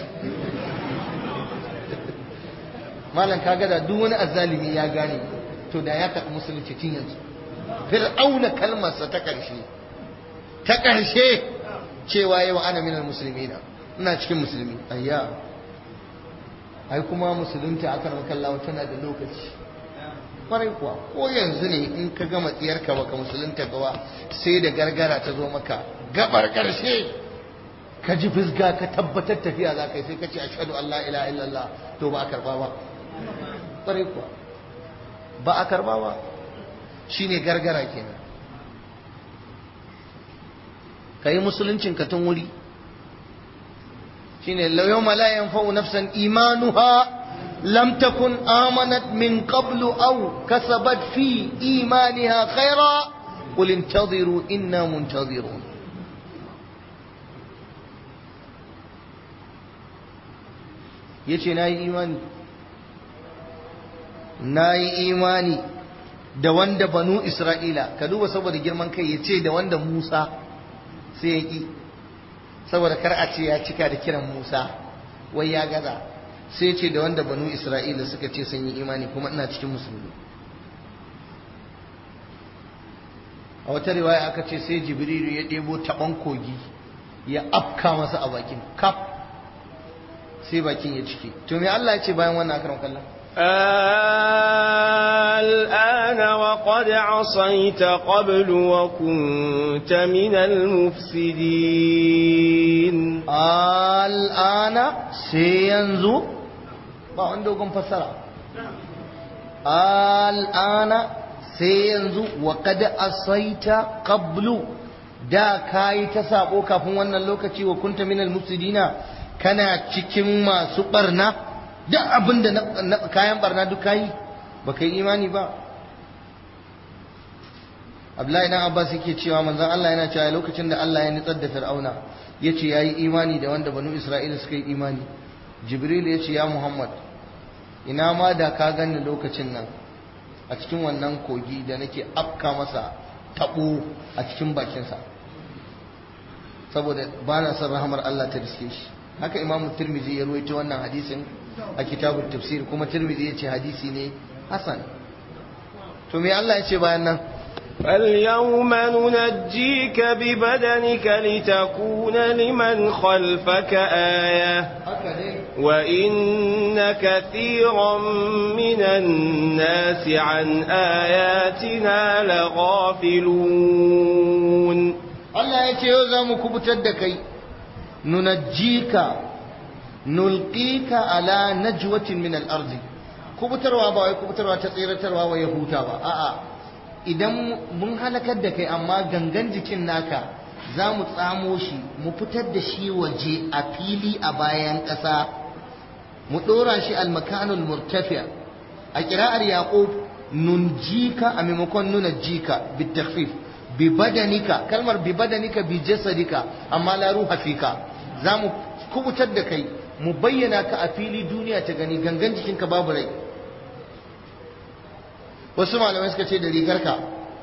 malam kaga da duk wani azzalimi ya gane to da ya karɓi musulunci tun yanzu fir'auna kalmarsa ta ƙarshe ta ƙarshe cewa yawa ana minal musulmina ina cikin musulmi ayya ai kuma musulunta aka makallawa tana da lokaci kwarai kuwa ko yanzu ne in ka gama tsiyarka baka musulunta gawa sai da gargara ta zo maka gabar karshe ka ji fisga ka tabbatar tafiya za ka yi sai ka ce ashhadu an la ilaha illallah to ba a karba ba kwarai kuwa ba a karba ba shine gargara kenan ka yi musuluncin ka tun wuri shine yawma la yanfa'u nafsan imanuha lam takun amanat min qablu aw kasabat fi imaniha khaira qul intadhiru inna muntadhirun yace nayi imani nayi imani da wanda banu isra'ila ka duba saboda girman kai yace da wanda Musa sai ya ki saboda kar a ce ya cika da kiran Musa wai ya gaza sai ce da wanda banu isra'ila suka ce sun yi imani kuma ina cikin musulmi a wata riwaya aka ce sai jibrilu ya ɗebo taɓon kogi ya afka masa a bakin kaf sai bakin ya cike to me Allah ya ce bayan wannan akaran kallon الآن وقد عصيت قبل وكنت من المفسدين الآن سينزو ba wani dogon fassara al'ana sai yanzu wa kada asaita qablu da kayi ta sabo kafin wannan lokaci wa kunta minal mufsidina kana cikin masu barna duk abin da kayan barna duk kayi ba kai imani ba Abdullahi dan Abbas yake cewa manzon Allah yana cewa lokacin da Allah ya nitsar da Fir'auna yace yayi imani da wanda banu Isra'ila suka yi imani Jibril yace ya Muhammad ina ma da ka gani lokacin nan a cikin wannan kogi da nake afka masa tabo a cikin bakinsa saboda ba na son rahamar Allah ta riske shi haka imamu tirmizi ya ruwaito wannan hadisin a kitabun tafsir kuma tirmizi ya ce hadisi ne hasan to me Allah ya ce bayan nan فاليوم ننجيك ببدنك لتكون لمن خلفك آية وإن كثيرا من الناس عن آياتنا لغافلون Allah ya ce yau za mu kubutar da kai nunajjika nulqika ala najwatin min al-ardi kubutarwa ba wai kubutarwa ta tsiratarwa wa yahuta ba a'a idan mun halakar da kai amma gangan jikin naka za mu tsamo shi mu fitar da shi waje a fili a bayan ƙasa mu ɗora shi almakanul murtafiya a ƙira'ar yaƙub nunjika a maimakon nuna jika bitakhfif bi badanika kalmar bi badanika bi jasadika amma la ruha fika za mu kubutar da kai mu bayyana ka a fili duniya ta gani gangan jikinka babu rai wasu malamai suka ce da rigarka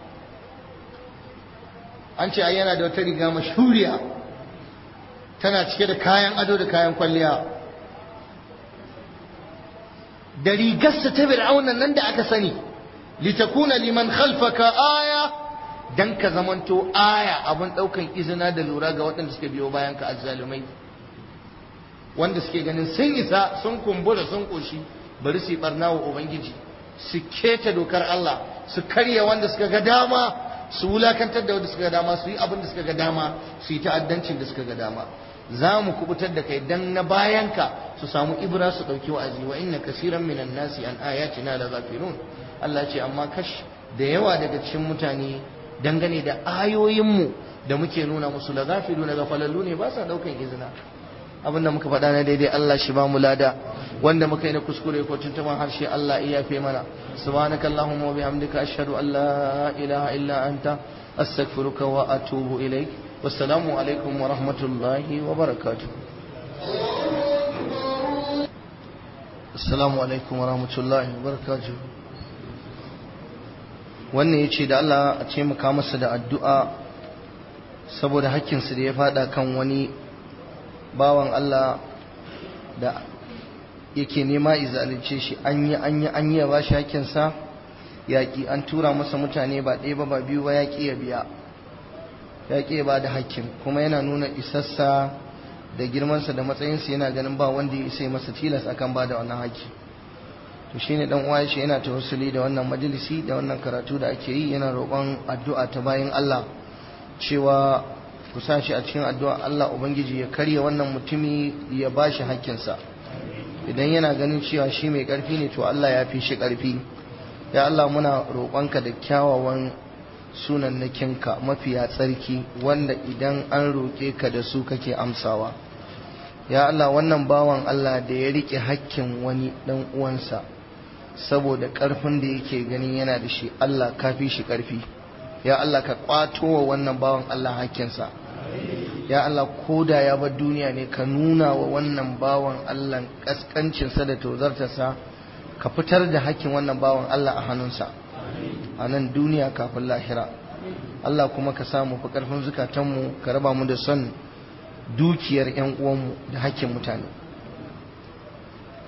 an ce ai yana da wata riga mashuriya tana cike da kayan ado da kayan kwalliya da rigarsa ta fir'aunan nan da aka sani litakuna liman khalfaka aya dan ka zamanto aya abin daukan izina da lura ga waɗanda suka biyo bayan ka azzalumai wanda suke ganin sun isa sun kumbura sun koshi bari su yi barna wa ubangiji su keta dokar Allah su karya wanda suka ga dama su wulakantar da wanda suka ga dama su yi abin da suka ga dama su yi ta'addancin da suka ga dama za mu kubutar da kai dan na bayanka su samu ibra su dauki wa'azi wa inna kasiran minan nasi an ayatina la ghafilun Allah ce amma kash da yawa daga cikin mutane dangane da ayoyinmu da muke nuna musu la ghafiluna gafalallu ne ba sa daukan izina abin da muka faɗa na daidai Allah shi ba mu lada wanda muka yi na kuskure ko tuntuman harshe Allah iya yafe mana subhanaka allahumma wa bihamdika ashhadu an la ilaha illa anta astaghfiruka wa atubu ilaik wassalamu alaikum wa rahmatullahi wa barakatuh assalamu alaikum wa rahmatullahi wa barakatuh wannan yace da Allah a ce muka masa da addu'a saboda hakkinsa da ya fada kan wani bawan Allah da yake nema izalince shi an yi an yi an yi ba shi hakinsa yaƙi an tura masa mutane ba ɗaya ba ba biyu ba yaƙi ya biya yaƙi ya ba da hakkin kuma yana nuna isassa da girmansa da matsayinsa yana ganin ba wanda ya isa masa tilas akan ba da wannan hakki to shine dan uwa shi yana tawassuli da wannan majalisi da wannan karatu da ake yi yana roƙon addu'a ta bayan Allah cewa ku sa shi a cikin addu'a Allah Ubangiji ya karya wannan mutumi ya ba shi hakkinsa idan yana ganin cewa shi mai ƙarfi ne to Allah ya fi shi ƙarfi ya Allah muna roƙonka da kyawawan sunannakinka mafiya tsarki wanda idan an roƙe ka da su kake amsawa ya Allah wannan bawan Allah da ya riƙe hakkin wani ɗan uwansa saboda ƙarfin da yake ganin yana da shi Allah ka fi shi ƙarfi ya Allah ka kwato wa wannan bawan Allah hakkinsa ya Allah koda ya bar duniya ne ka nuna wa wannan bawan Allah kaskancinsa da tozartarsa ka fitar da hakkin wannan bawan Allah a hannunsa a nan duniya kafin lahira Allah kuma ka samu fi karfin zukatanmu ka raba mu da son dukiyar 'yan uwanmu da hakkin mutane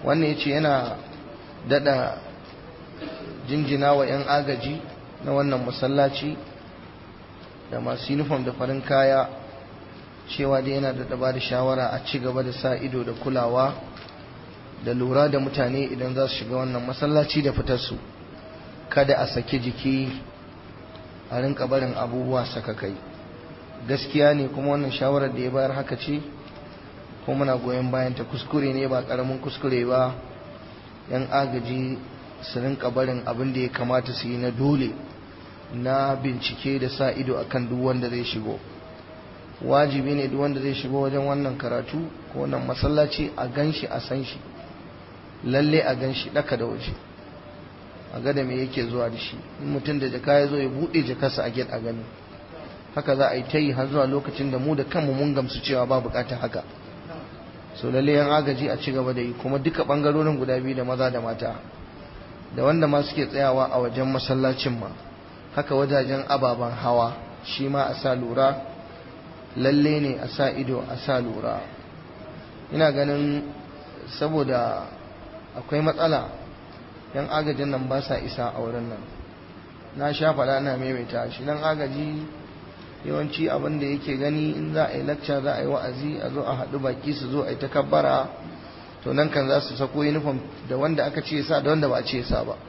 wannan ya ce yana dada jinjina wa 'yan agaji na wannan masallaci da masu uniform da farin kaya cewa dai yana da ba da shawara a ci gaba da sa ido da kulawa da lura da mutane idan za su shiga wannan masallaci da fitarsu kada a sake jiki a rinka barin abubuwa saka kai gaskiya ne kuma wannan shawarar da ya bayar haka ce ko muna goyon bayan ta kuskure ne ba karamin kuskure ba yan agaji su rinka barin abin da ya kamata su yi na dole na bincike da sa ido akan duk wanda zai shigo wajibi ne duk wanda zai shigo wajen wannan karatu ko wannan masallaci a ganshi a san shi lalle a ganshi daka da waje a ga da me yake zuwa da shi in mutum da jaka ya zo ya bude jakarsa a get a gani haka za a yi ta yi har zuwa lokacin da mu da kanmu mun gamsu cewa ba bukatar haka so lalle yan agaji a ci gaba da yi kuma duka bangarorin guda biyu da maza da mata da wanda ma suke tsayawa a wajen masallacin ma haka wajajen ababen hawa shi ma a sa lura lalle ne a sa ido a sa lura ina ganin saboda akwai matsala yan agajin nan ba sa isa a wurin nan na sha faɗa na maimaita shi nan agaji yawanci abin da yake gani in za a yi lacca za a yi wa'azi a zo a haɗu baki su zo a yi takabbara to nan kan za su sako uniform da wanda aka ce sa da wanda ba a ce sa ba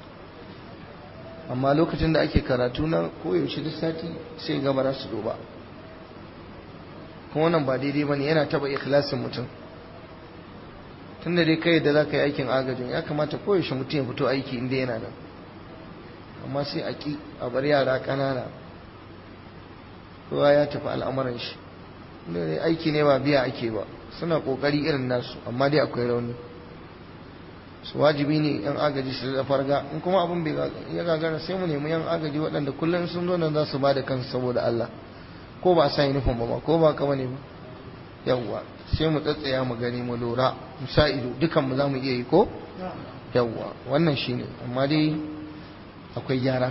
amma lokacin da ake karatu na koyaushe duk sati sai gaba za su zo ba kuma wannan ba daidai ba ne yana taɓa ikhlasin mutum tun da dai kai da za ka yi aikin agajin ya kamata koyaushe mutum ya fito aiki inda yana nan amma sai a ƙi a bar yara ƙanana kowa ya tafi al'amuran shi dai aiki ne ba biya ake ba suna ƙoƙari irin nasu amma dai akwai rauni su wajibi ne yan agaji su da farga in kuma abin bai ya gagara sai mu nemi yan agaji waɗanda kullum sun zo nan za su ba da kansu saboda Allah ko ba sa uniform ba ko ba ka bane ba yawwa sai mu tsatsaya mu gani mu lura mu sa ido dukan mu zamu iya yi ko yawwa wannan shine amma dai akwai gyara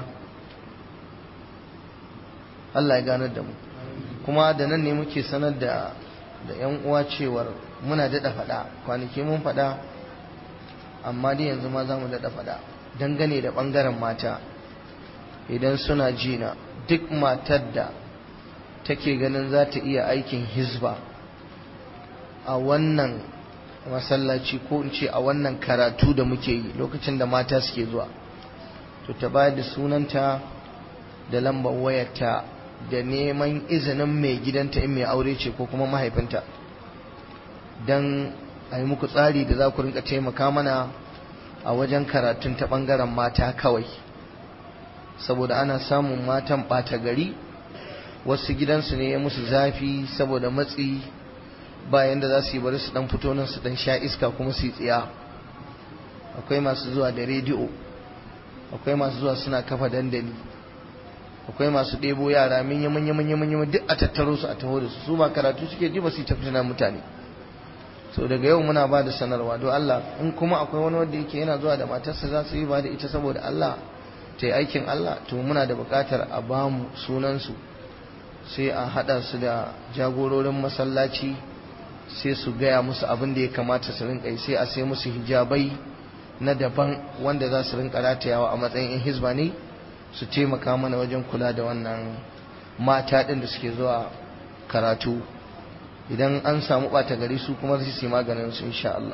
Allah ya ganar da mu kuma da nan ne muke sanar da da yan uwa cewar muna daɗa faɗa kwanaki mun faɗa amma dai yanzu ma za mu daɗa faɗa dangane da ɓangaren mata idan suna jina duk matar da take ganin za ta iya aikin hizba a wannan masallaci ko in ce a wannan karatu da muke yi lokacin da mata suke zuwa to ta bayar da sunanta da lambar wayarta da neman izinin mai gidanta in mai aure ce ko kuma mahaifinta don a yi muku tsari da za ku rinka taimaka mana a wajen karatun ta ɓangaren mata kawai saboda ana samun matan ɓata gari wasu gidansu ne ya musu zafi saboda matsi bayan da za su yi bari su dan fito nan su dan sha iska kuma su yi tsiya akwai masu zuwa da rediyo akwai masu zuwa suna kafa dandali akwai masu ɗebo yara manya manya manya manya duk a tattaro su a taho da su su ba karatu suke ji ba su tafi na mutane so daga yau muna ba da sanarwa don Allah in kuma akwai wani wanda yake yana zuwa da matarsa za su yi ba da ita saboda Allah ta yi aikin Allah to muna da buƙatar a ba mu sunansu sai a haɗa su da jagororin masallaci sai su gaya musu abin da ya kamata su rinka yi sai a sai musu hijabai na daban wanda za su rinka ratayawa a matsayin in hizba ne su taimaka mana wajen kula da wannan mata ɗin da suke zuwa karatu idan an samu ɓata gari su kuma su yi maganin su insha Allah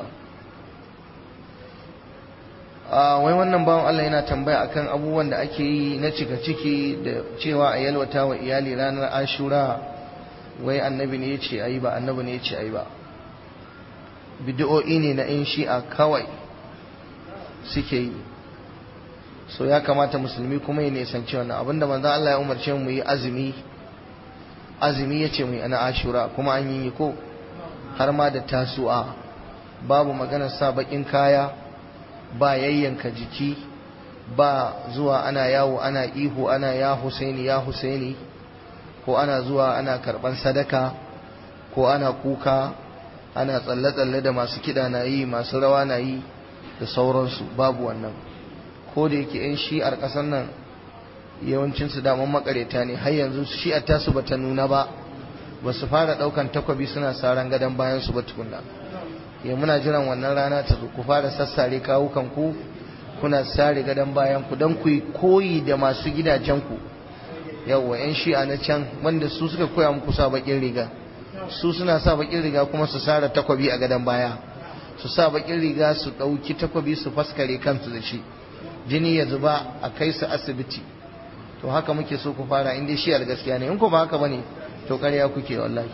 wai wannan bawan Allah yana tambaya akan abubuwan da ake yi na cika ciki da cewa a yalwata wa iyali ranar ashura wai annabi ne ya ce a yi ba annabi ne ya ce a yi ba bidi'o'i ne na in shi'a kawai suke yi so ya kamata musulmi kuma ya nisanci wannan abinda manzon Allah ya umarce mu yi azumi azumi ya ce mu yi ana ashura kuma an yi ko har ma da tasu'a babu maganar sa bakin kaya ba yayyanka jiki ba zuwa ana yawo ana ihu ana ya husaini ya husaini ko ana zuwa ana karban sadaka ko ana kuka ana tsalle-tsalle da masu kiɗa na yi masu rawa na yi da sauransu babu wannan ko da yake 'yan shi'ar ƙasar nan yawancinsu daman makareta ne har yanzu shi'ar tasu bata nuna ba ba su fara ɗaukan takwabi suna saran gadon bayan su ba tukunna ya muna jiran wannan rana ta zo ku fara sassare kawukan ku kuna sare gadon bayan ku don ku yi koyi da masu gidajen ku yawwa yan shi'a na can wanda su suka koya muku sa bakin riga su suna sa bakin riga kuma su sare takwabi a gadon baya su sa bakin riga su ɗauki takwabi su faskare kansu da shi jini ya zuba a kai su asibiti to haka muke so ku fara in dai shi'ar gaskiya ne in ku ba haka bane to ƙarya kuke wallahi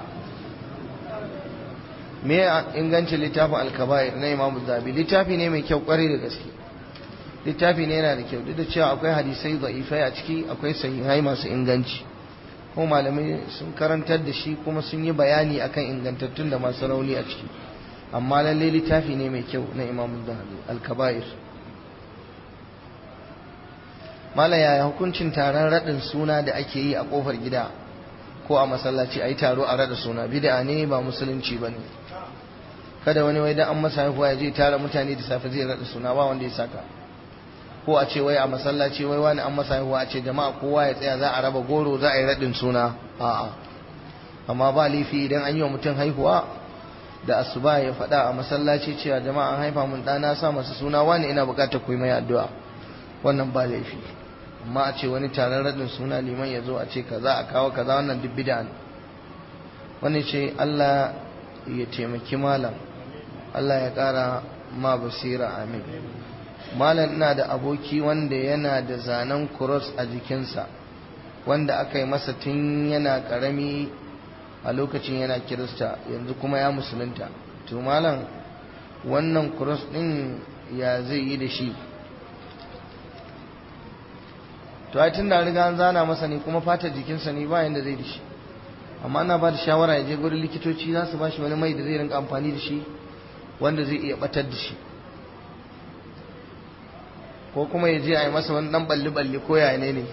me ingancin littafin alkaba'ir na imamu zabi littafi ne mai kyau kwarai da gaske littafi ne yana da kyau duk da cewa akwai hadisai da'ifai a ciki akwai sahihai masu inganci kuma malamai sun karantar da shi kuma sun yi bayani akan ingantattun da masu rauni a ciki amma lalle littafi ne mai kyau na imamu zabi alkaba'ir mala yaya hukuncin taron raɗin suna da ake yi a ƙofar gida ko a masallaci a yi taro a raɗa suna bid'a ne ba musulunci ba ne kada wani wai dan an masa haihuwa ya je tara mutane da safe zai raɗa suna ba wanda ya saka ko a ce wai a masallaci wai wani an masa haihuwa a ce jama'a kowa ya tsaya za a raba goro za a yi raɗin suna a'a amma ba laifi idan an yi wa mutum haihuwa da asuba ya faɗa a masallaci cewa jama'a an haifa mun ɗana sa masa suna wani ina buƙatar ku yi mai addu'a wannan ba laifi amma a ce wani taron raɗin suna liman ya zo a ce kaza a kawo kaza wannan duk bid'a ne wani ce Allah ya taimaki malam Allah ya ƙara ma basira amin malam ina da aboki wanda yana da zanen cross a jikinsa wanda aka yi masa tun yana ƙarami a lokacin yana kirista yanzu kuma ya musulunta to malam wannan cross ɗin ya zai yi da shi to ai tun da riga an zana masa ne kuma fatar jikinsa ne ba yanda zai da shi amma ana ba da shawara ya je gurin likitoci za su ba shi wani mai da zai rinka amfani da shi wanda zai iya batar da shi ko kuma ya je a yi masa wani dan balli balli ko ya ne ne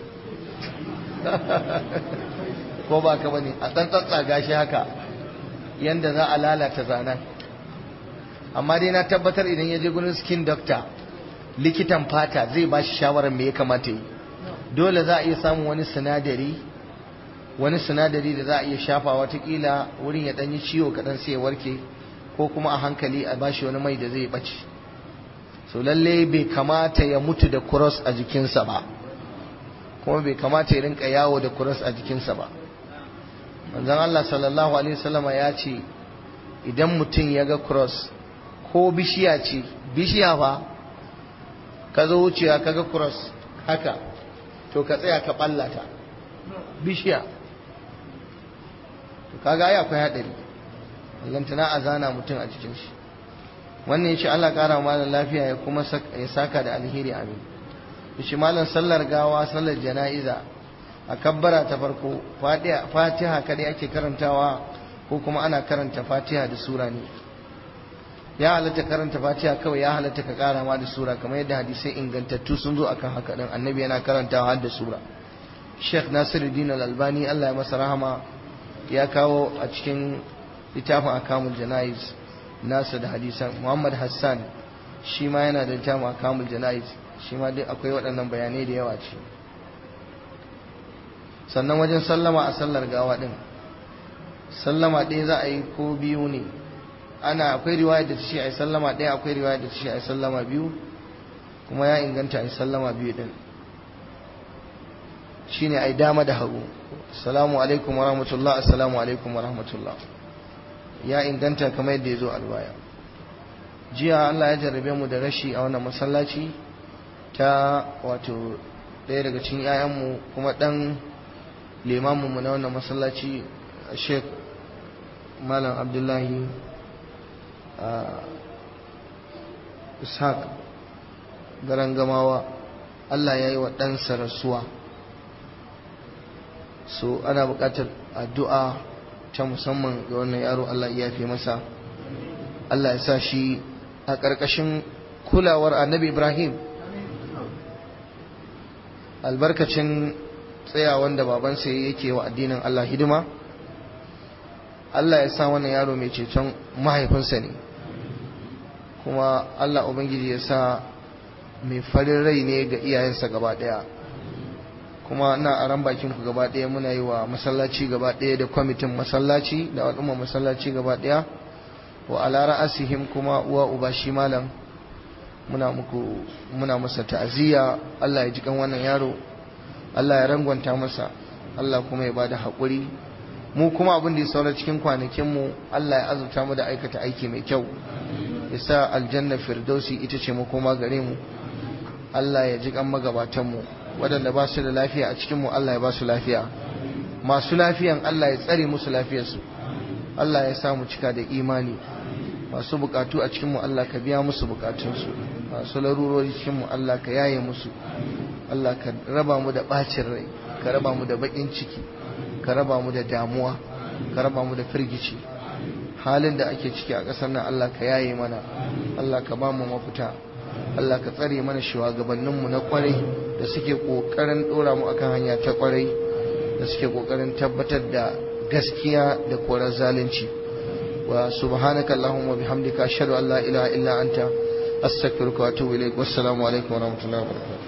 ko ba ka bane a dan tsatsaga shi haka yanda za a lalata zanen amma dai na tabbatar idan ya je gurin skin doctor likitan fata zai ba shi shawarar me ya kamata yi dole za a iya samun wani sinadari wani sinadari da za a iya shafa watakila wurin ya ɗanyi ciwo kaɗan sai ya warke ko kuma a hankali a bashi wani mai da zai ɓace so lalle bai kamata ya mutu da cross a jikinsa ba kuma bai kamata ya rinka yawo da cross a jikinsa ba manzon Allah sallallahu alaihi wasallama ya ce idan mutum ya ga cross ko bishiya ce bishiya fa ka zo wucewa ka ga cross haka to ka tsaya ka ballata bishiya to kaga ai akwai hadari lantana a zana mutum a cikin shi wannan yace Allah kara malam lafiya ya kuma ya saka da alheri amin yace malam sallar gawa sallar jana'iza a kabbara ta farko fatiha kadai ake karantawa ko kuma ana karanta fatiha da sura ne ya halatta karanta fatiha kawai ya halatta ka kara ma da sura kamar yadda hadisai ingantattu sun zo akan haka din annabi yana karantawa har da sura Sheikh Nasiruddin Al-Albani Allah ya masa rahama ya kawo a cikin littafin akamul jana'iz nasa da hadisan Muhammad Hassan shi ma yana da littafin akamul jana'iz shi ma dai akwai waɗannan bayanai da yawa ce sannan wajen sallama a sallar gawa din sallama ɗaya za a yi ko biyu ne ana akwai riwaya da ta ce a yi sallama ɗaya akwai riwaya da ta ce a yi sallama biyu kuma ya inganta a yi sallama biyu ɗin shi ne a yi dama da hagu assalamu alaikum wa rahmatullah assalamu alaikum wa rahmatullah ya inganta kamar yadda ya zo a riwaya jiya Allah ya jarrabe mu da rashi a wannan masallaci ta wato ɗaya daga cikin 'ya'yanmu kuma ɗan limaminmu na wannan masallaci sheikh malam abdullahi ishaq garan gamawa Allah ya yi wa ɗansa rasuwa so ana buƙatar addu'a ta musamman ga wannan yaro Allah ya fi masa Allah ya sa shi a ƙarƙashin kulawar annabi Ibrahim albarkacin tsayawan da babansa yake wa addinin Allah hidima Allah ya sa wannan yaro mai ceton mahaifinsa ne kuma Allah Ubangiji ya sa mai farin rai ne ga iyayensa gaba ɗaya kuma na a ran bakin ku gaba ɗaya muna yi wa masallaci gaba ɗaya da kwamitin masallaci da al'umma masallaci gaba ɗaya wa ala ra'asihim kuma uwa uba shi malam muna muku muna masa ta'aziyya Allah ya ji kan wannan yaro Allah ya rangwanta masa Allah kuma ya bada haƙuri mu kuma abin da ya saura cikin kwanakin mu Allah ya azurta mu da aikata aiki mai kyau ya sa aljanna firdausi ita ce makoma gare mu Allah ya ji kan magabatan mu waɗanda ba su da lafiya a cikin mu Allah ya ba su lafiya masu lafiyan Allah ya tsare musu lafiyarsu Allah ya sa mu cika da imani masu bukatu a cikin mu Allah ka biya musu bukatunsu masu larurori cikin mu Allah ka yaye musu Allah ka raba mu da bacin rai ka raba mu da bakin ciki ka raba mu da damuwa ka raba mu da firgici halin da ake ciki a ƙasar nan Allah ka yaye mana Allah ka ba mu mafita Allah ka tsare mana shugabanninmu na kwarai da suke ƙoƙarin ɗora mu akan hanya ta kwarai da suke ƙoƙarin tabbatar da gaskiya da korar zalunci wa subhanaka allahumma bihamdika ashhadu an la ilaha illa anta astaghfiruka wa atubu ilaik wassalamu alaikum wa rahmatullahi wa barakatuh